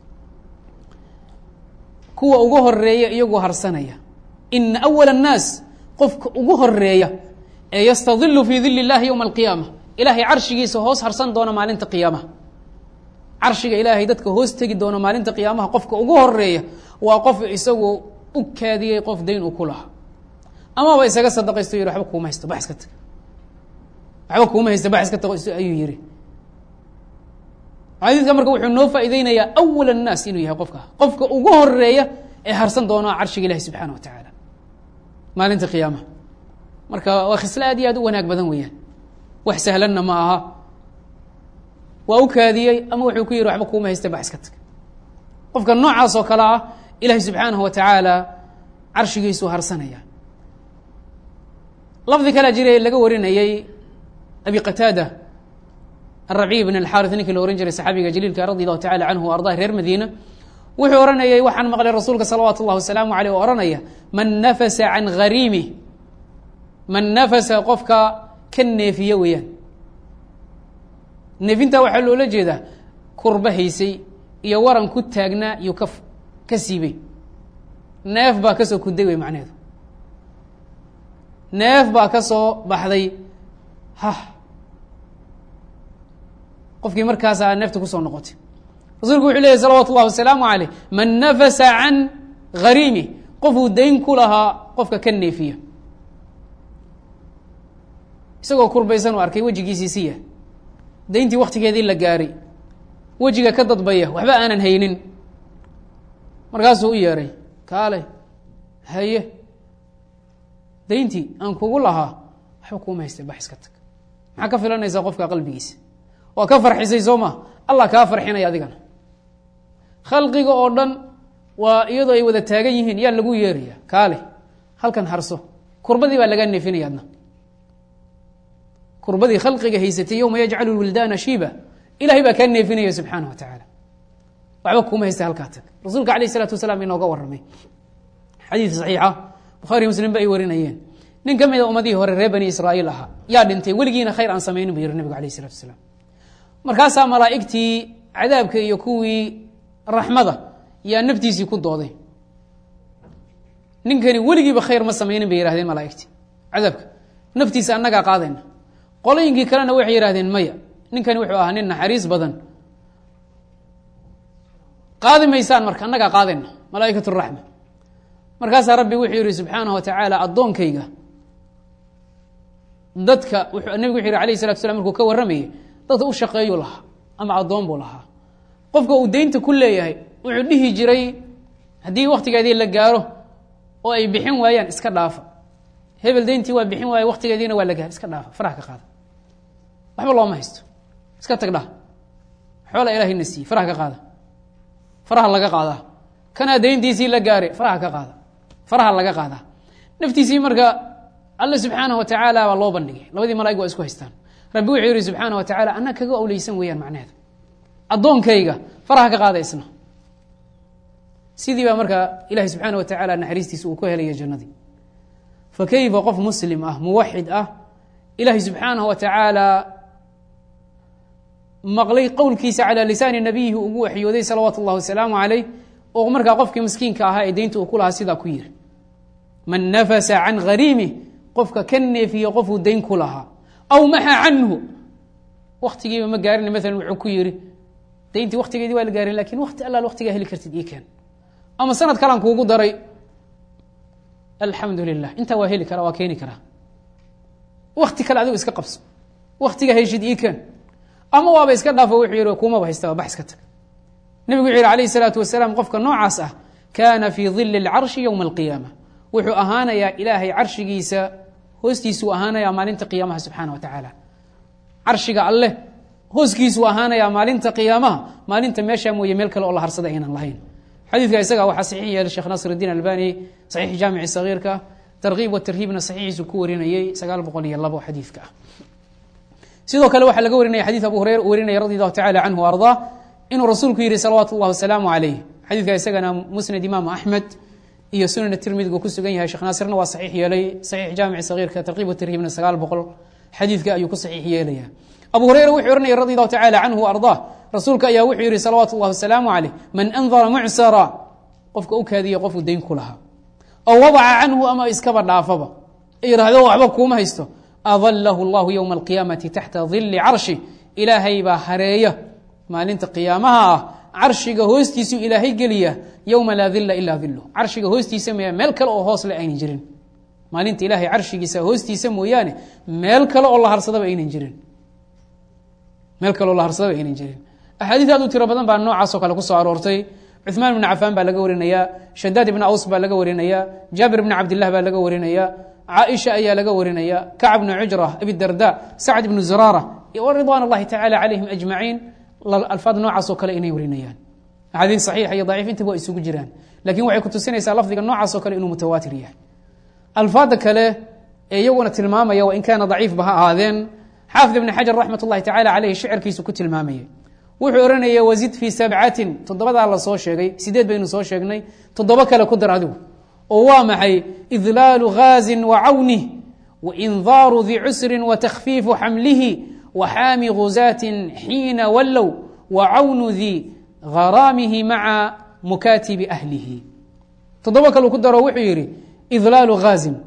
kuwa ugu horeeya iyagoo harsanaya ina أwل الnaas qofka ugu horeeya ee ystadilu fi dil اllahi ywma اlqiyaamة ilahay carshigiisa hoos harsan doona maalinta qiyaamaha carshiga ilaahay dadka hoos tegi doona maalinta qiyaamaha qofka ugu horeeya waa qof isagu u kaadiyey qof dayn uu ku lahaa amaba isaga sadaqaysto yidhi waxba kuuma haysto bax iska tag waxba kuuma haysto bax iska tago ayuu yihi xadiidka marka wuxuu noo faa'iideynayaa awal الnaas inuu yahay qofka qofka ugu horeeya ee harsan doono carshiga ilahi subxaana wa tacaala maalinta qiyaamaha marka waa khisle aad iyo aad u wanaag badan weeyaan wax sahlanna ma aha waa u kaadiyey ama wuxuu ku yihi waxba kuuma haysta bax iska tag qofka noocaas oo kale ah ilahi subxaanahu wa tacaala carshigiisuu harsanaya lafdi kalea jiray laga warinayey abi qataada arabiy bn alxarit ninkii la ohan jiray saxaabiga jaliilka radi allahu tacala canhu ardah reer madiina wuxuu ohanayay waxaan maqlay rasuulka salawaatu اllah wasalaamu aleyh oo ohanaya man nafasa can hariimi man nafasa qofka ka neefiya weeyaan neefinta waxaa loola jeedaa kurba haysay iyo waran ku taagnaa iyo ka ka siibay neef baa kasoo kuday wey macneheedu neef baa ka soo baxday hah qofkii markaasaa neefta kusoo noqotay rasuulku wuxuu leeyay salawatu اllahi wasalaamu aleyh man nafasa can hariimi qofuu dayn ku lahaa qofka ka neefiya isagoo kurbaysan u arkay wejigiisii siya dayntii waktigeedii la gaaray wejiga ka dadbaya waxba aanan haynin markaasuu u yeeray kaale haye dayntii aan kugu lahaa waxba kuuma haysta bax iska tag maxaa ka filanaysaa qofka qalbigiisa waa ka farxisay soo ma allah kaa farxinaya adigana khalqiga oo dhan waa iyadoo ay wada taagan yihiin yaa lagu yeeraya kaale halkan harso kurbadii baa lagaa neefinaya adna kurbadii khalqiga haysatay yowma yajcalu wildaana shiiba ilahay baa kaa neefinaya subxaana wa tacaala waxba kuuma haysta halkaa tag rasuulka alayh isalaatu wasalaam inooga warramay xadiid saxiixa bukhaari muslim ba ay warinayeen nin ka mida ummadihii hore reer bani israa'iil ahaa yaa dhintay weligiina khayr aan samaynin bu yihi nebigu alayh isalatu wasalaam markaasaa malaa'igtii cadaabka iyo kuwii raxmada yaa naftiisii ku dooday ninkani weligiiba khayr ma samaynin bay yihahdeen malaa'igtii cadaabka naftiisa annagaa qaadayna qolooyinkii kalena waxay yihahdeen maya ninkani wuxuu ahaa nin naxariis badan qaadi maysaan marka annagaa qaadayna malaa'ikat raxma markaasaa rabbi wuxuu yihi subxaanahu wa tacaala addoonkayga dadka nebigu wuxu yhi alayh salatu slam markuu ka warramayay dadka u shaqeeyuu lahaa ama addoon buu lahaa qofka uu deynta ku leeyahay wuxuu dhihi jiray haddii waktigeedii la gaaro oo ay bixin waayaan iska dhaafa hebel deyntii waa bixin waaya waktigeediina waa la gaar iska dhaafa faraha ka qaada waxba looma haysto iska tag dhah xoola ilahayna siiye faraha ka qaada faraha laga qaadaa kanaa deyntiisii la gaare faraha ka qaada faraha laga qaadaa naftiisii marka alle subxaanahu wa tacaala baa loo bandhigay labadii malaig waa isku haystaan rabbi wuxuu yihi subxaana wa tacaala anaa kaga awleysan weeyaan macnaheeda addoonkayga faraha ka qaada isna sidii baa markaa ilahi subxaana wa tacaala naxariistiisa uu ku helaya jannadii fa kayfa qof muslim ah muwaxid ah ilaahi subxaanahu wa tacaala maqlay qowlkiisa calaa lisaani nabiyihi ugu waxyooday salawaatu اllahi wasalaamu calayh oo markaa qofkii miskiinka ahaa ee deynta uu ku lahaa sidaa ku yiri man nafasa can hariimih qofka ka neefiye qofuu dayn ku lahaa aw maxa canhu waktigiiba ma gaarin maalan wuxuu ku yiri dayntii waktigeedii waa la gaarin lakin wakti allaal waktigaa heli kartid ii keen ama sanad kalan kuugu daray alxamdu lilah intaa waa heli karaa waa keeni karaa wakti kale adigu iska qabso waktiga heshid ii keen ama waaba iska dhaafo wuxuu yihi kumaba haystaba bax iska tag nebigu wuxu yihi alayh الsalaatu wasalaam qofka noocaas ah kaana fii dili اlcarshi ywma اlqiyaama wuxuu ahaanayaa ilaahay carshigiisa hoostiisuu ahaanayaa maalinta qiyaamaha subxaana wa tacaala carshiga alleh hooskiisuu ahaanayaa maalinta qiyaamaha maalinta meeshaa mooye meel kale oo la harsada aynan lahayn xadiidka isaga waxaa saxiix yeelay sheekh nasr اdiin albani saxiix jaamici sagiirka tarkiib watarhiibna saxiixiisu ku warinayey sagaal boqol iyo labo xadiidka ah sidoo kale waxaa laga warinaya xadii abu hureyra u warinaya radi allahu tacala canhu o ardaa inuu rasuulku yihi salawaatu اllah wasalaamu calayh xadiidka isagana musnad imaamu axmed iyo sunan tirmidigu ku sugan yahay sheekh naasirna waa saxiix yeelay saxiix jaamici sagiirka tarkiib watarhiibna sagaal boqol xadiidka ayuu ku saxiix yeelaya abu hureyra wuxuu ohanaya radi allahu tacala canhu o ardaa rasuulka ayaa wuxuu yihi salawaatu اllah wasalaamu calayh man andara mucsara qofka u kaadiya qofku dayn ku lahaa oo wadaca canhu ama iskaba dhaafaba yihahdo waxba kuuma haysto adlahu اllahu ywma alqiyaamati taxta dili carshi ilaahay baa hareeya maalinta qiyaamaha ah carshiga hoostiisuu ilaahay geliya yowma laa dila ilaa dilu carshiga hoostiisa mooya meel kale oo hoos le aynan jirin maalinta ilaahay carshigiisa hoostiisa mooyaane meel kale oo la harsadaba aynan jirin meel kale oo la harsadaba aynan jirin axaadiis aad u tiro badan baa noocaasoo kale kusoo aroortay cuثmaan bn cafaan baa laga warinaya shadaad ibn aws baa laga warinaya jaabir bn cabdilah baa laga warinaya caaisha ayaa laga warinaya kacb bn cujra abidarda sacd ibn zuraara ridwan اllahi tacala calayhim ajmaciin alfaad noocaas oo kale inay warinayaan axaadiis saxiixa iyo daciif intaba waa isugu jiraan lakin waxay kutusinaysaa lafdiga noocaas oo kale inuu mutawaatir yahay alfaada kale ee iyaguna tilmaamaya wain kaana daciifba ha ahaadeen xaafid ibn xajar raxmat اllahi tacala caleyh shicirkiisu ku tilmaamayay wuxuu ohanaya wazid fii sabcatin toddobadaa la soo sheegay sideed baynu soo sheegnay toddobo kale ku dar adigu oo waa maxay idlaalu ghaazin wa cawnih waindaaru di cusrin watakfiifu xamlihi waxaami guzaatin xiina wallow wa cawnu di haraamihi maca mukaatibi ahlihi toddobo kale ku daro wuxuu yidhi idlaalu ghaazin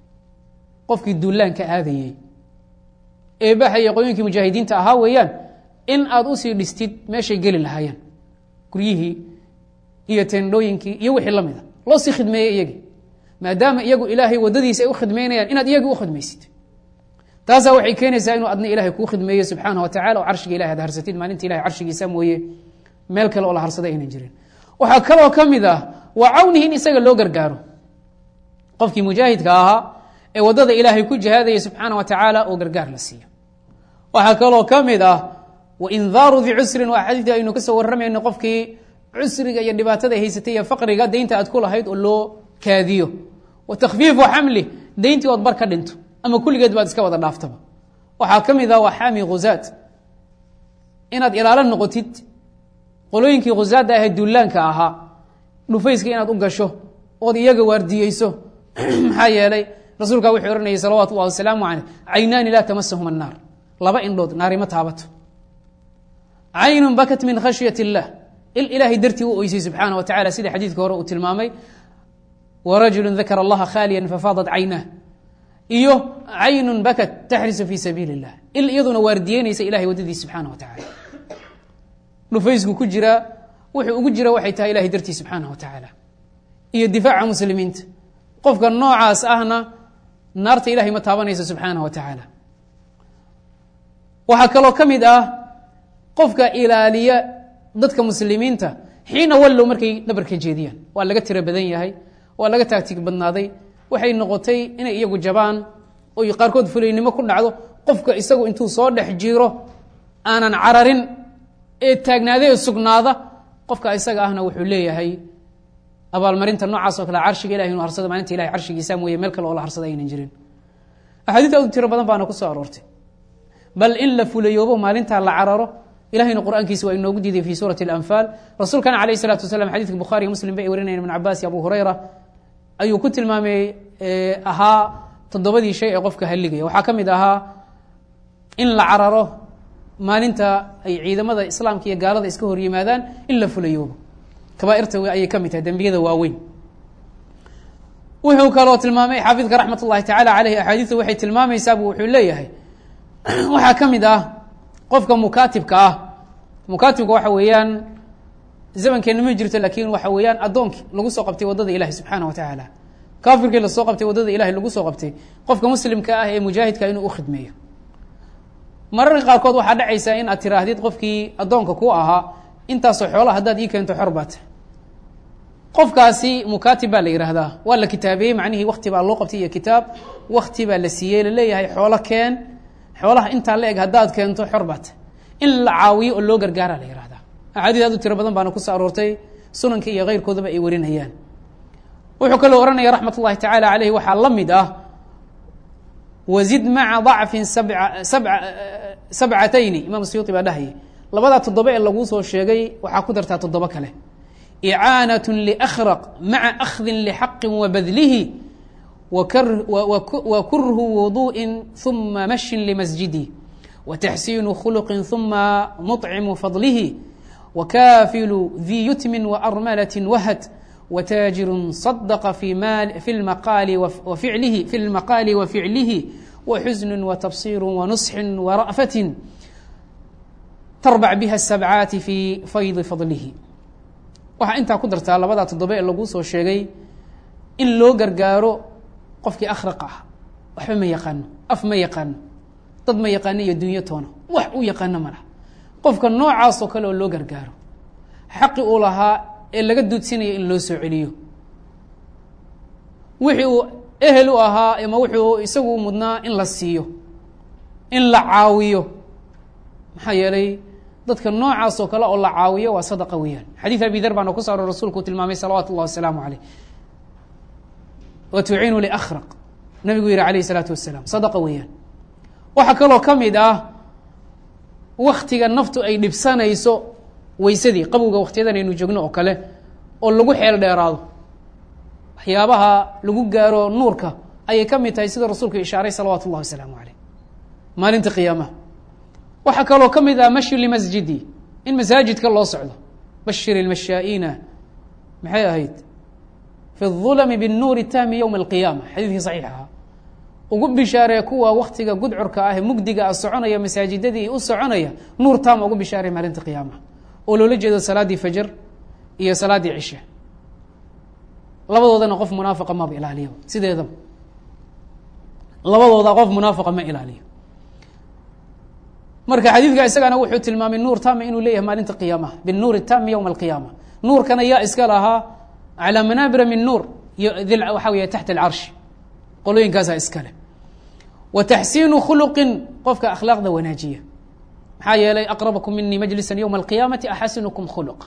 qofkii duulaanka aadayey ee baxaya qoyoonkii mujaahidiinta ahaa weeyaan in aad usii dhistid meeshay geli lahaayeen guryihii iyo tendhooyinkii iyo wixii la mida loo sii khidmeeyey iyagii maadaama iyagu ilaahay waddadiisa ay u khidmeynayaan inaad iyagii u khidmaysid taasaa waxay keenaysaa inuu adna ilahay kuu khidmeeyo subxaana wa tacala oo carshiga ilahay ad harsatid maalinta ilahay carshigiisa mooye meel kale oo la harsada aynan jirin waxaa kaloo ka mid ah waa cawnihi in isaga loo gargaaro qofkii mujaahidka ahaa ee waddada ilaahay ku jihaadaya subxaana wa tacaala oo gargaar la siiyo waxaa kaloo ka mid ah waindaaru di cusrin waa xadiidii aynu ka soo warramayno qofkii cusriga iyo dhibaatada haysatay iyo faqriga deynta aad ku lahayd oo loo kaadiyo wa takhfiifu xamli deyntii ood bar ka dhinto ama kulligeed baad iska wada dhaaftaba waxaa ka mid ah waa xaami khuzaad inaad ilaalo noqotid qolooyinkii khuzaadda ahee duulaanka ahaa dhufayska inaad u gasho ood iyaga waardiyeyso maxaa yeelay rasuulkaa wuxuu ohanayay salawaatu ullahi wasalaamu caleyh caynaani laa tamasahum annaar laba indhood naarima taabato caynun bakat min khashyat اllah il ilaahay dartii u oysay subxaana wa tacala sida xadiidka hore uu tilmaamay warajulu dakara allaha khaaliya fafaadat caynah iyo caynun bakat taxrisu fi sabiili اllah il iyaduna waardiyeynaysa ilahay waddadiis subxaana wa tacala dhufaysku ku jira wuxuu ugu jira waxay tahay ilahay dartii subxaana wa tacaala iyo difaaca muslimiinta qofka noocaas ahna naarta ilahay ma taabanaysa subxaana wa tacaala waxaa kaloo ka mid ah qofka ilaaliya dadka muslimiinta xiina wallow markay dhabarka jeediyaan waa laga tiro badan yahay waa laga taagtig badnaaday waxay noqotay inay iyagu jabaan oy qaarkood fulaynimo ku dhacdo qofka isagu intuu soo dhex jiro aanan cararin ee taagnaada ee sugnaada qofka isaga ahna wuxuu leeyahay abaalmarinta noocaas oo kale carshiga ilahi inu harsado maalinta ilahay carshigiisa mooye meel kale oo la harsada aynan jirin axaadiis aad u tiro badan baana ku soo aroortay bal in la fulayoobo maalintaa la cararo ilahayna qur'aankiisa waa inoogu diiday fi suurati اlanfaal rasuulkana alayh الsalatu wasalam xadidka bukhariy muslim ba ay warinayan ibn cabaas iyo abu hurayra ayuu ku tilmaamay ahaa toddobadii shay ee qofka halligaya waxaa ka mid ahaa in la cararo maalinta ay ciidamada islaamka iyo gaalada iska hor yimaadaan in la fulayoobo kabaairta ayay ka mid tahay dembiyada waaweyn wuxuu kaloo tilmaamay xaafidka raxmat ullahi tacala aleyh axaadiistu waxay tilmaamaysaab wuxuu leeyahay waxaa ka mid ah qofka mukaatibka ah mukaatibka waxa weeyaan zamankeena ma jirto laakiin waxa weeyaan addoonkii lagu soo qabtay waddada ilahi subxaana wa tacaala kaafirkii lasoo qabtay waddada ilahi lagu soo qabtay qofka muslimka ah ee mujaahidka inuu u khidmeeyo mararka qaarkood waxaa dhacaysaa in aad tiraahdid qofkii addoonka ku ahaa intaasoo xoola haddaad ii keento xor baata qofkaasi mukaatib baa la yihahdaa waa la kitaabeeyey macnihii wakti baa loo qabtay iyo kitaab wakti baa la siiyey laleeyahay xoolo keen xoolaha intaa la eg haddaad keento xor baata in la caawiyo oo loo gargaara la yihahdaa axaadiis aad u tiro badan baana kusoo aroortay sunanka iyo keyrkoodaba ay warinayaan wuxuu kaloo ohanaya raxmat ullahi tacaala aleyh waxaa la mid ah wazid maca dacfin sabcatayni imaam siyuuti baa dhahayay labadaa toddoba ee laguu soo sheegay waxaa ku dartaa toddobo kale icaanaة liأkhraq maca akhdin lxaqi wabadlihi wakurhu wuduءi ثuma mashin limasjidi wataxsiinu khulqi ثuma muطcimu fadlihi wakaafilu dii yutmin waarmalaة wahad wtaajiru صadqa fi maqaali waficlihi fi اlmaqaali waficlihi waxusn watabصir wanusxi wara'fati tarbc biha الsabcaati fi faydi fadlihi waxaa intaa ku dartaa labadaa toddoba ee laguu soo sheegay in loo gargaaro qofkii akhraqa ah waxba ma yaqaano af ma yaqaano dad ma yaqaano iyo dunyo toona wax uu yaqaano ma laha qofka noocaasoo kale oo loo gargaaro xaqi uu lahaa ee laga duudsinaya in loo soo celiyo wixii uu ehel u ahaa ama wuxuu isagu mudnaa in la siiyo in la caawiyo maxaa yeelay dadka noocaas oo kale oo la caawiyo waa sadaqa weeyaan xadiid abi dar baana ku saaro rasuulku uu tilmaamay salawaatu اllah wasalaamu caleyh wa tuciinu liakhraq nabigu yihi alayh الsalaatu wasalaam sadaqa weeyaan waxaa kaloo ka mid ah waktiga naftu ay dhibsanayso weysadii qabowga waktiyadan aynu joogno oo kale oo lagu xeel dheeraado waxyaabaha lagu gaaro nuurka ayay ka mid tahay sida rasuulku ishaaray salawaatu اllah wasalaamu caleyh maalinta qiyaamaha waxaa kaloo ka mid ah mashi limasjidi in masaajidka loo socdo bashir ilmashaa'iina maxay ahayd fi الظulmi bالnuuri tahmi ywma اlqiyaama xadiidkii saxiix ahaa ugu bishaaree kuwa waktiga gudcurka ah ee mugdiga a soconaya masaajidadii u soconaya nuur taama ugu bishaaree maalinta qiyaamaha oo loola jeedo salaaddii fajr iyo salaaddii cishe labadoodana qof munaafiqa maba ilaaliyo sideedaba labadooda qof munaafiqa ma ilaaliyo marka xadiidka isagana wuxuu tilmaamay nuur tama inuu leeyahay maalinta qiyaamaha binuuri tami ywma alqiyaama nuurkana yaa iska lahaa calaa manaabira min nuur waxaa wey taxta alcarshi qolooyinkaasaa iskale wa taxsiinu khuluqin qofka akhlaaqda wanaajiya maxaa yeelay aqrabakum minii majlisan ywma alqiyaamati axasinukum khuluq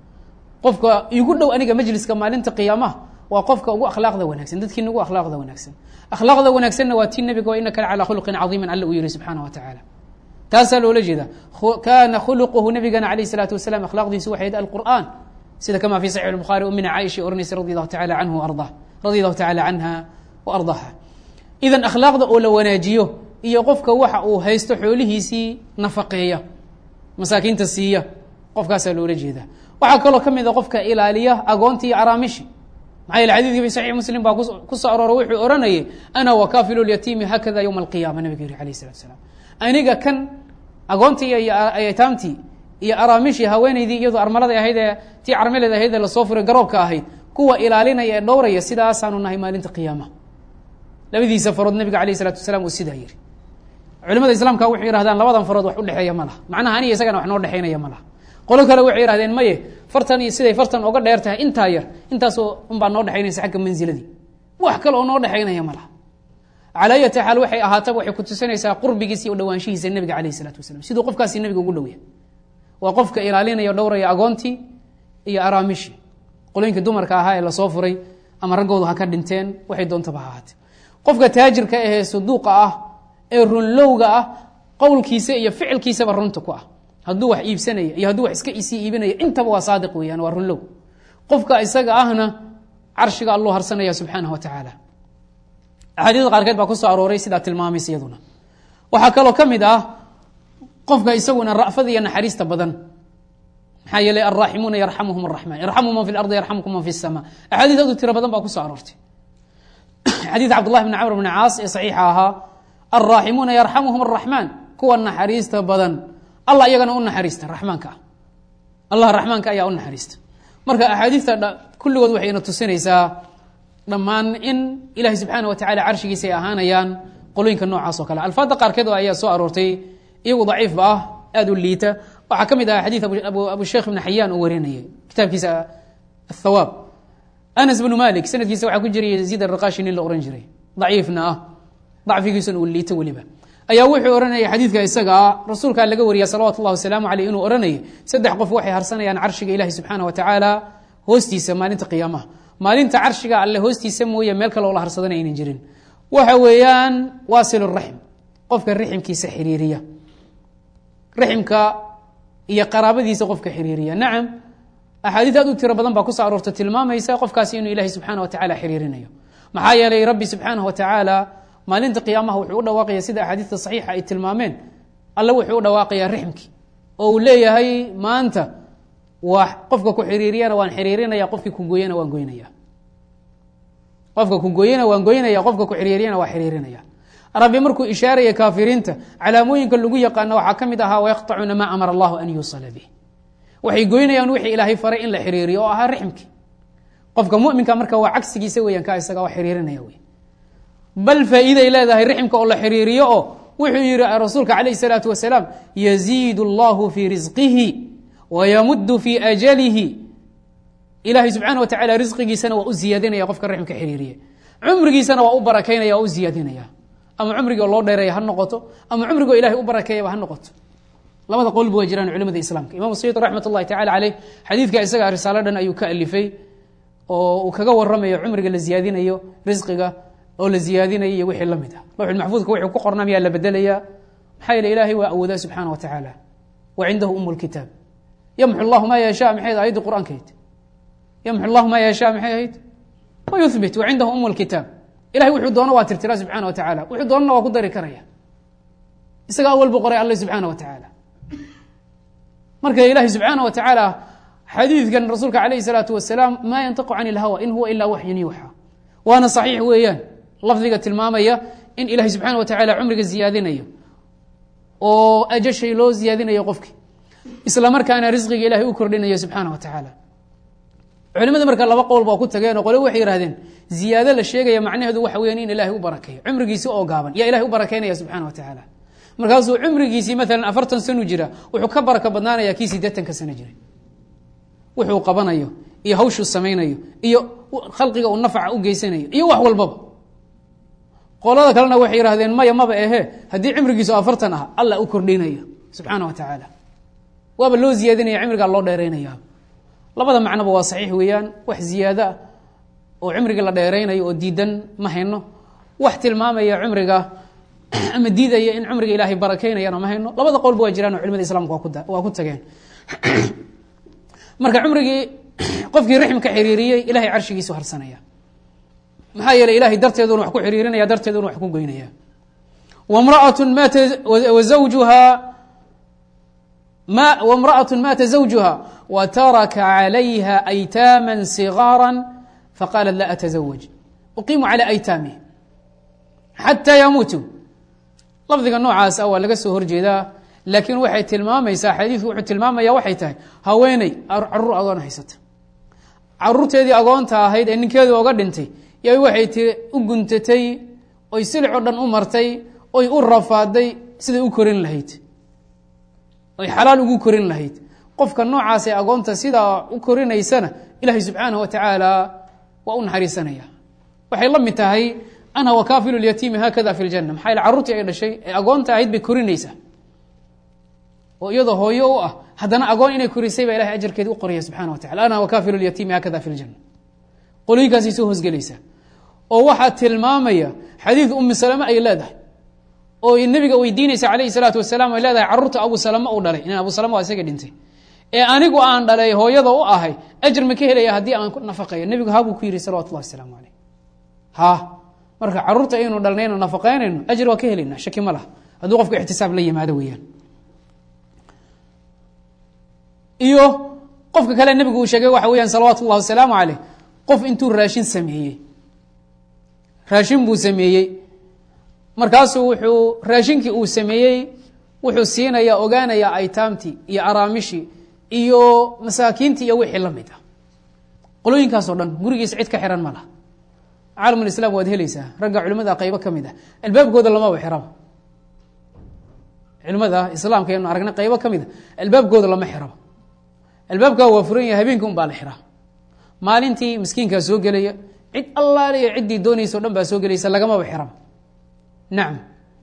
qofka igu dhow aniga majliska maalinta qiyaamaha waa qofka ugu akhlaaqda wanaagsan dadkiina ugu akhlaaqda wanaagsan akhlaaqda wanaagsanna waa tii nebiga wa inaka la calaa khuluqin cadiiman alla uu yihi subxaana wa tacaala taasaa loola jeeda kana khuluquhu nabigana alayh الsalaatu wasalaam akhlaaqdiisu waxay yd alqur'an sida kama fi saxix الbukhaari umina caaisha oranaysa radi allahu taala anhu arda radi allahu taala canha wa ardaaha idan akhlaaqda oo la wanaajiyo iyo qofka waxa uu haysto xoolihiisii nafaqeeya masaakiinta siiya qofkaasaa loola jeeda waxaa kaloo ka mid a qofka ilaaliya agoonti iyo araamishi maxaa yeele xadidkii fi saxiix muslim baa ku soo aroora wuxuu oranayay ana wakaafilu lyatiimi hakada ywma alqiyama nabiga yihi alayh الsalatu asalaam aniga kan agoontii iyo aytaamtii iyo araamishii haweeneydii iyadoo armalada ahayd ee tii carmeleed ahayd ee lasoo furay garoobka ahayd kuwa ilaalinaya ee dhowraya sidaasaanu nahay maalinta qiyaama labadiisa farood nabiga alayh isalatu wasalaam uu sidaa yihi culimada islaamka waxay yihahdaan labadan farood wax udhexeeya ma laha macnaha aniga isagana wax noo dhexeynaya ma laha qolo kale waxay yihahdeen maye fartan iyo siday fartan oga dheer tahay intaa yar intaasoo unbaa noo dhexeynaysa xagga manziladii wax kale oo noo dhexeynaya ma laha calaa ayati xaal waxay ahaataba waxay kutusinaysaa qurbigiisa iyo dhawaanshihiisa nebiga alayh isalaatu wasalam siduu qofkaasi nebiga ugu dhow yahay waa qofka ilaalinaya o dhowraya agoontii iyo araamishii qolooyinka dumarka ahaa ee lasoo furay ama raggoodu ha ka dhinteen waxay doontaba ha ahaatee qofka taajirka ahee saduuqa ah ee runlowga ah qowlkiisa iyo ficilkiisaba runta ku ah hadduu wax iibsanaya iyo hadduu wax iska sii iibinaya intaba waa saadiq weeyaan waa runlow qofka isaga ahna carshiga alluu harsanaya subxaanah wa tacaala axaadiista qaarkeed baa ku soo arooray sidaa tilmaamaysa iyaduna waxaa kaloo ka mid ah qofka isaguna ra'fada iyo naxariista badan maxaa yeelay alraaximuuna yarxamuhum araxmaan yarxamu man fi lardi yarxamukum man fi الsama axaadiis adu tiro badan baa ku soo aroortay xadiid cabdullahi bni camr bni caas ee saxiixa ahaa alraaximuuna yarxamuhum araxmaan kuwa naxariista badan allah iyagana u naxariista raxmaanka ah allah raxmaanka ayaa u naxariista marka axaadiista kulligood waxayna tusinaysaa dhammaan in ilahi subxaana wa tacala carshigiisa ay ahaanayaan qolooyinka noocaas oo kale alfaada qaarkeed oo ayaa soo aroortay iyagu daciifba ah aada u liita waxaa ka mid ah xadiid abu sheekh ibn xayaan uu warinayay kitaabkiisa athawaab anas bnu malik sanadkiisa waxaa ku jiray yaziid araqashi nin la ohan jiray daciifna ah dacfigiisuna uu liito weliba ayaa wuxuu ohanayay xadiidka isaga ah rasuulkaa laga wariya salawatu llahi wasalaamu aleyh inuu ohanayay saddex qof waxay harsanayaan carshiga ilahi subxaana wa tacaala hoostiisa maalinta qiyaamaha maalinta carshiga alle hoostiisa mooye meel kale oo la harsadana aynan jirin waxa weeyaan waasil raxm qofka riximkiisa xiriiriya riximka iyo qaraabadiisa qofka xiriiriya nacam axaadiis aad u tiro badan baa kusoo aroorta tilmaamaysa qofkaasi inuu ilahi subxaana wa tacala xiriirinayo maxaa yeelay rabbi subxaanah wa tacaala maalinta qiyaamaha wuxuu u dhawaaqaya sida axaadiista saxiixa ay tilmaameen alle wuxuu u dhawaaqayaa rixmkii oo uu leeyahay maanta waa qofka ku xiriiriyana waan xiriirinaya qofkii kugooyana waan goynaya qofka kugooyana waan goynaya qofka ku xiriiriyana waa xiriirinaya rabbi markuu ishaaraya kaafiriinta calaamooyinka lagu yaqaano waxaa ka mid ahaa wayaqطacuuna maa amara allahu an yuusala bih waxay goynayaan wixii ilaahay faray in la xiriiriyo oo ahaa rixmkii qofka muminka marka waa cagsigiisa weeyaan ka isaga waa xiriirinaya wey bal faa'iiday leedahay rixmka oo la xiriiriyo oo wuxuu yihi rasuulka calayh الsalaatu wasalaam yaziid اllahu fii risqihi wayamuddu fii ajalihi ilaahay subxaana wa tacala risqigiisana waa u ziyaadinaya qofka rixmka xiriiriye cumrigiisana waa u barakaynaya waa u ziyaadinaya ama cumrigoo loo dheereeya ha noqoto ama cumrigoo ilahay u barakeeyaba ha noqoto labada qolba waa jiraan culimada islaamka imam sayid raxmat اllahi tacala caleyh xadiidka isaga risaalo dhan ayuu ka alifay oo uu kaga waramayo cumriga la ziyaadinayo risqiga oo la ziyaadinayo iyo wixii lamid ah lawxulmaxfuudka wuxuu ku qorna miyaa la bedelayaa maxaa yeele ilaahay waa awoodaa subxaana wa tacaala wa cindahu um lkitaab yamxu llahu maa yasha maxay ayaddi qur-aankayd yamxu llahu maa yasha maxay ahayd wa yuhbit wa cindahu um lkitaab ilahay wuxuu doono waa tirtiraa subxana wa tacala wuxuu doonana waa ku dari karaya isaga awal bu qoray alle subxaana wa tacaala marka ilaahay subxaana wa tacaala xadiidkan rasuulka calayh الsalaatu wasalaam maa yantiqu can اlhawa in huwa ilaa waxyun yuuxa waana saxiix weeyaan lafdiga tilmaamaya in ilahay subxaana wa tacala cumriga ziyaadinayo oo ajashay loo ziyaadinayo qofki isla markaana risqiga ilahay u kordhinayo subxaana wa tacaala culimada marka laba qowl baa ku tageen oo qole waxay yihahdeen ziyaado la sheegaya macnaheedu waxa weyan in ilahay u barakeeyo cumrigiisi oo gaaban yaa ilahay u barakeynaya subxana wa tacaala markaasuu cumrigiisii maalan afartan sanu jira wuxuu ka baraka badnaanaya kii sideetanka sano jiray wuxuu qabanayo iyo hawshuu samaynayo iyo khalqiga uu nafca u geysanayo iyo wax walbaba qolada kalena waxay yihahdeen maya maba ehe haddii cimrigiisu afartan ah alla u kordhinayo subxaana wa tacaala waaba loo ziyaadinaya cimrigaa loo dheeraynaya labada macnoba waa saxiix weeyaan wax ziyaado ah oo cimriga la dheeraynayo oo diidan ma hayno wax tilmaamaya cumriga ama diidaya in cumriga ilaahay barakeynayana ma hayno labada qolba waa jiraan oo culimada islamka waa ku tageen marka cumrigii qofkii rixmka xiriiriyey ilahay carshigiisu harsanaya maxaa yeeley ilahay darteeduna wax ku xiriirinaya darteeduna wax ku goynaya wamraatu maata wazawjuha ma wamra'atu maata zawjuha wa taraka calayha aytaama sigaara faqaalat la atazawaj uqiimu calى aytaamih xataa yamuutu lafdiga noocaas ah waa laga soo horjeedaa laakiin waxay tilmaamaysaa xadiidku wuxuu tilmaamaya waxay tahay haweeney caruur agoon haysata caruurteedii agoonta ahayd ee ninkeedu oga dhintay ya waxay ti u guntatay oy silicoo dhan u martay oy u rafaaday siday u korin lahayd oy xalaal ugu korin lahayd qofka noocaas ee agoonta sidaa u korinaysana ilaahay subxaanahu wa tacaala waa u naxariisanaya waxay la mid tahay anha wakaafilu lyatiimi haakada fi ljana maxaa yaele carruurtii ay dhashay ee agoonta ahayd bay korinaysaa oo iyadoo hooyo u ah haddana agoon inay korisay baa ilahay ajarkeedi u qoraya subxana wa tacala ana wakaafilu lyatiimi haakada fi ljana qolooyinkaasay soo hoosgelaysaa oo waxaa tilmaamaya xadiid umi salame ay leedahay oo nabiga weydiinaysa calayhi salaatu wasalaam ay leedahay carruurta abu salame uu dhalay inan abu salame waa isaga dhintay ee anigu aan dhalay hooyada u ahay ajar ma ka helaya haddii aan nafaqeeyo nebigu habuu ku yihi salawatu llahi wasalaamu caleyh ha marka carruurta aynu dhalnayno nafaqeynayno ajar waa ka helayna shaki ma laha hadduu qofku ixtisaab la yimaado weeyaan iyo qofka kale nebigu uu sheegay waxa weeyaan salawaatu ullahi wasalaamu caleyh qof intuu raashin sameeyey raashin buu sameeyey markaasuu wuxuu raashinkii uu sameeyey wuxuu siinaya ogaanaya aytaamtii iyo araamishii iyo masaakiintii iyo wixii la mid ah qolooyinkaasoo dhan gurigiisa cid ka xiran ma laha caalamulislaam waad helaysaa ragga culimada qaybo ka mid ah albaabkooda lamaba xiraba culimada islaamka aynu aragna qaybo ka mid a albaabkooda lama xiraba albaabkaa waa furan yahay habeenkii un baa la xiraa maalintii miskiinkaa soo gelaya cid allaaliya ciddii doonaysa o dhan baa soo gelaysa lagamaba xiraba nacam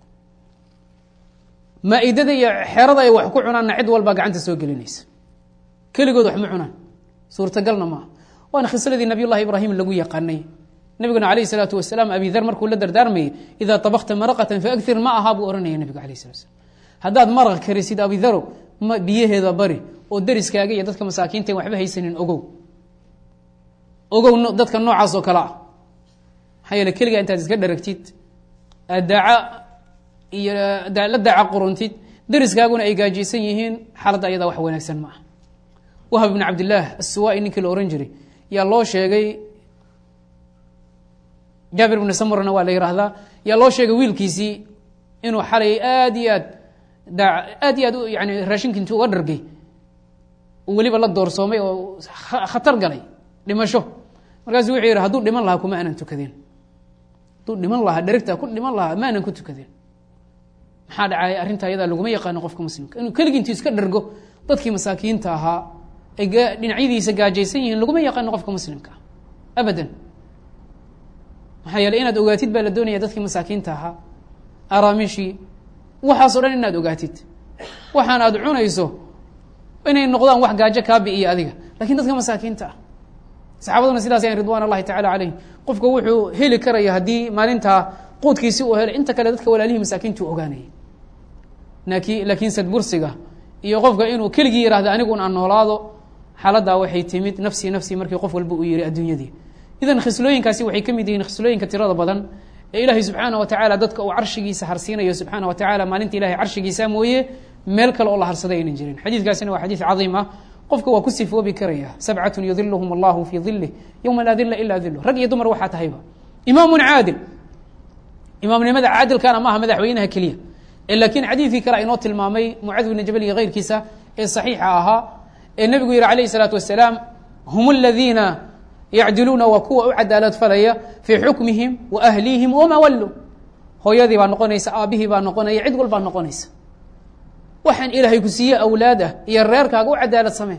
maa-idada iyo xerada ay wax ku cunaanna cid walbaa gacanta soo gelinaysa keligood wax ma cunaan suurtagalna maaha waana khisladii nabiy llahi ibraahim lagu yaqaanay nabiguna alayh salaatu wasalaam abi dar markuu la dardaarmayay idaa abakta maraqatan faagir ma aha buu ohanaya nabigu alayh salat slam haddaad maraq karisid abidaro biyaheeda bari oo deriskaaga iyo dadka masaakiinta waxba haysanin ogow ogow dadka noocaas oo kale ah maxaa yeele keligaa intaad iska dharagtid daaca iyo la daaca quruntid deriskaaguna ay gaajiysan yihiin xaaladda ayadaa wax wanaagsan ma ah wahab ibn cabdillaah assuwai ninkii la ohan jiray yaa loo sheegay jaabir bni samurna waa la yihahdaa yaa loo sheegay wiilkiisii inuu xalay aad iyo aad daa aad iyo aad yani raashinka intuu uga dhargay uu weliba la doorsoomay oo khatar galay dhimasho markaasuu wuxuu yidhi hadduu dhiman lahaa kuma aanan tukadeen hadduu dhiman lahaa dherigtaa ku dhiman lahaa ma aanan ku tukadeen maxaa dhacay arrintaa iyadaa laguma yaqaano qofka muslimka inuu keligii intuu iska dhergo dadkii masaakiinta ahaa ay dhinacyadiisa gaajaysan yihiin laguma yaqaano qofka muslimka ah abadan maxaa yeeley inaad ogaatid baa la doonaya dadkii masaakiinta ahaa araamishii waxaaso dhan inaad ogaatid waxaan aad cunayso inay noqdaan wax gaajo kaa bi'iya adiga lakin dadka masaakiinta ah saxaabaduna sidaas yan ridwan allahi tacala calayhim qofka wuxuu heli karaya haddii maalintaa quudkiisi uu helay inta kale dadka walaalihii masaakiintu ogaanayay laki laakiin sadbursiga iyo qofka inuu keligii yihahdo anigun aan noolaado xaaladdaa waxay timid nafsii nafsii markii qof walba uu yihi adduunyadii idan khislooyinkaasi waxay ka mid yihiin khislooyinka tirada badan ee ilaahay subxaana wa tacaala dadka uu carshigiisa harsiinayo subxaana wa tacala maalinta ilahay carshigiisa mooye meel kale oo la harsaday aynan jirin xadiidkaasina waa xadiid cadiim ah qofka waa ku sifoobi karaya sabcatun yudiluhum allahu fii dilih yowma laa dila ila dilu rag iyo dumar waxaa tahayba imaamun caadil imaamnimada caadilkana maaha madaxweynaha keliya laakiin xadiidkii kale inoo tilmaamay mucaad bni jabal iyo keyrkiisa ee saxiixa ahaa ee nebigu yihi alayh الsalaatu wasalaam hum aladiina yacdiluuna waa kuwa u cadaalad falaya fii xukmihim wa ahlihim wama wallu hooyadii baa noqonaysa aabihii baa noqonaya cid walbaa noqonaysa waxaan ilaahay ku siiye awlaad ah iyo reerkaaga u cadaalad samee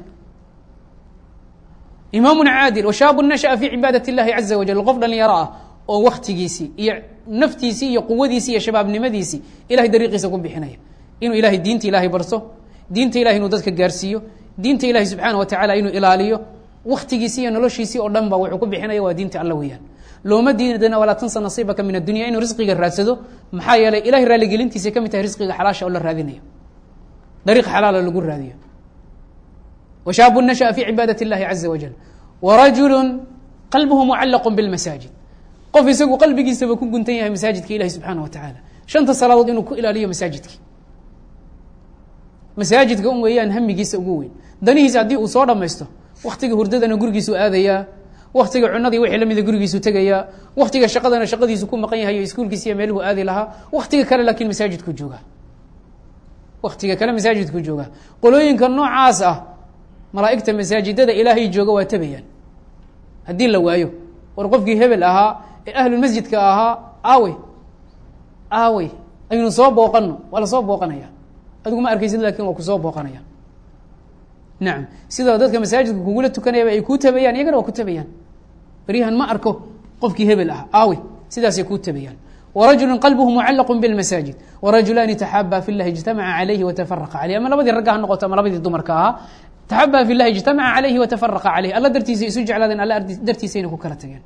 imaamun caadil washaabu nashaأa fii cibaadat اllahi caza wajal qof dhalinyaro ah oo waktigiisii iyo naftiisii iyo quwadiisii iyo shabaabnimadiisii ilahay dariiqiisa ku bixinaya inuu ilahay diinta ilahay barso diinta ilahay inuu dadka gaarsiiyo diinta ilahay subxaana wa tacala inuu ilaaliyo waktigiisii iyo noloshiisii oo dhan ba wuxuu ku bixinaya waa diinta alla weeyaan looma diidana walaa tansa nasiibaka min addunya inuu risqiga raadsado maxaa yeelay ilahay raaligelintiisa ka mid tahay risqiga xalaasha oo la raadinayo dariiq xalaala lagu raadiyo washaabu nashaأa fii cibaadat اllahi caza wajal warajulu qalbuhu mucalaqu biاlmasaajid qof isagu qalbigiisaba ku guntan yahay masaajidka ilahi subxaana wa tacaala shanta salaadood inuu ku ilaaliyo masaajidki masaajidka un weeyaan hamigiisa ugu weyn danihiisa haddii uu soo dhamaysto waktiga hurdadana gurigiisu aadayaa waktiga cunadii wixii lamida gurigiisu tegayaa waktiga shaqadana shaqadiisu ku maqan yahay iskuulkiisa iyo meeluhu aadi lahaa waktiga kale laakiin masaajidku jooga waktiga kale masaajidku jooga qolooyinka noocaas ah malaa'igta masaajidada ilaahay jooga waa tabayaan haddii la waayo war qofkii hebel ahaa ee ahlulmasjidka ahaa aawey aawey aynu soo booqano waa lasoo booqanaya adigu ma arkaysid lakin waa kusoo booqanaya nacam sidoo dadka masaajidka kugula tukanayaba ay kuu tabayaan iyagana waa ku tabayaan beryahan ma arko qofkii hebel ah aawey sidaasay kuu tabayaan warajulu qalbuhu mucalaqu biاlmasaajid warajulaani taxaabaa fi llahi ijtamaca calayhi watafaraqa caleyh ama labadii ragga ha noqoto ama labadii dumarka ahaa taxabaa fi llahi ijtamaca calayhi watafaraqa caleyh alla dartiisa isu jeclaadeen alla dartiisayna ku kala tageen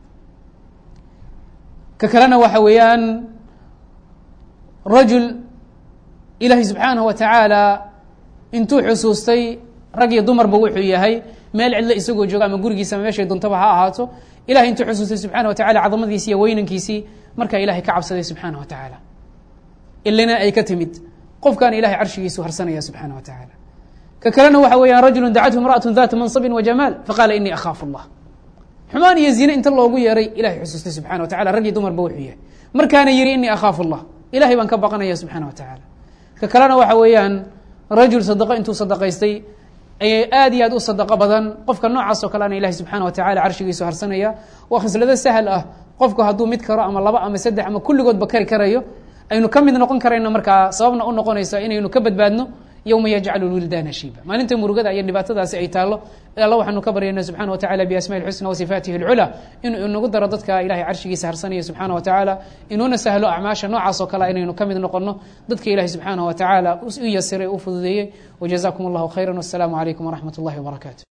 ka kalena waxa weeyaan rajul ilaahay subxaanaه wa tacaala intuu xusuustay rag iyo dumarba wuxuu yahay meel cidlo isagoo jooga ama gurigiisa ama meeshay duntaba ha ahaato ilahay intuu xusuustay subxana wa tacala cadamadiisi iyo weynankiisii markaa ilahay ka cabsaday subxaana wa tacaala ilina ay ka timid qofkan ilahay carshigiisu harsanaya subxaana wa tacaala ka kalena waxa weeyaan rajulu dacathu imra'atu data mansabin wa jamaal faqaala inii akhaafu اllah xumaan iyo zine inta loogu yeeray ilahay xusuustay subxana wa tacala rag iyo dumarba wuxuu yahay markaana yihi inii akhaafu اllah ilahay baan ka baqanaya subxana wa tacaala ka kalena waxa weeyaan rajul sadaqo intuu sadaqaystay ayay aad iyo aad u sadaqo badan qofka noocaas oo kaleana ilahi subxaana wa tacala carshigiisu harsanaya waa khislado sahal ah qofku hadduu mid karo ama laba ama saddex ama kulligoodba kari karayo aynu ka mid noqon karayno markaa sababna u noqonaysa inaynu ka badbaadno yowma yajcalu lwildaana shiiba maalinta murugada iyo dhibaatadaasi ay taallo alla waxaanu ka baryayna subxana wa tacala biasmaءi اlxusna wasifaatihi اlculaa inuu inagu daro dadka ilahay carshigiisa harsanaya subxaana wa tacaala inuuna sahlo acmaasha noocaas oo kale inaynu ka mid noqono dadka ilahi subxaana wa tacaala u yasiray u fududeeyey wajazakum اllahu khayra wasalaamu calaykum waraxmat اllahi wbarakatu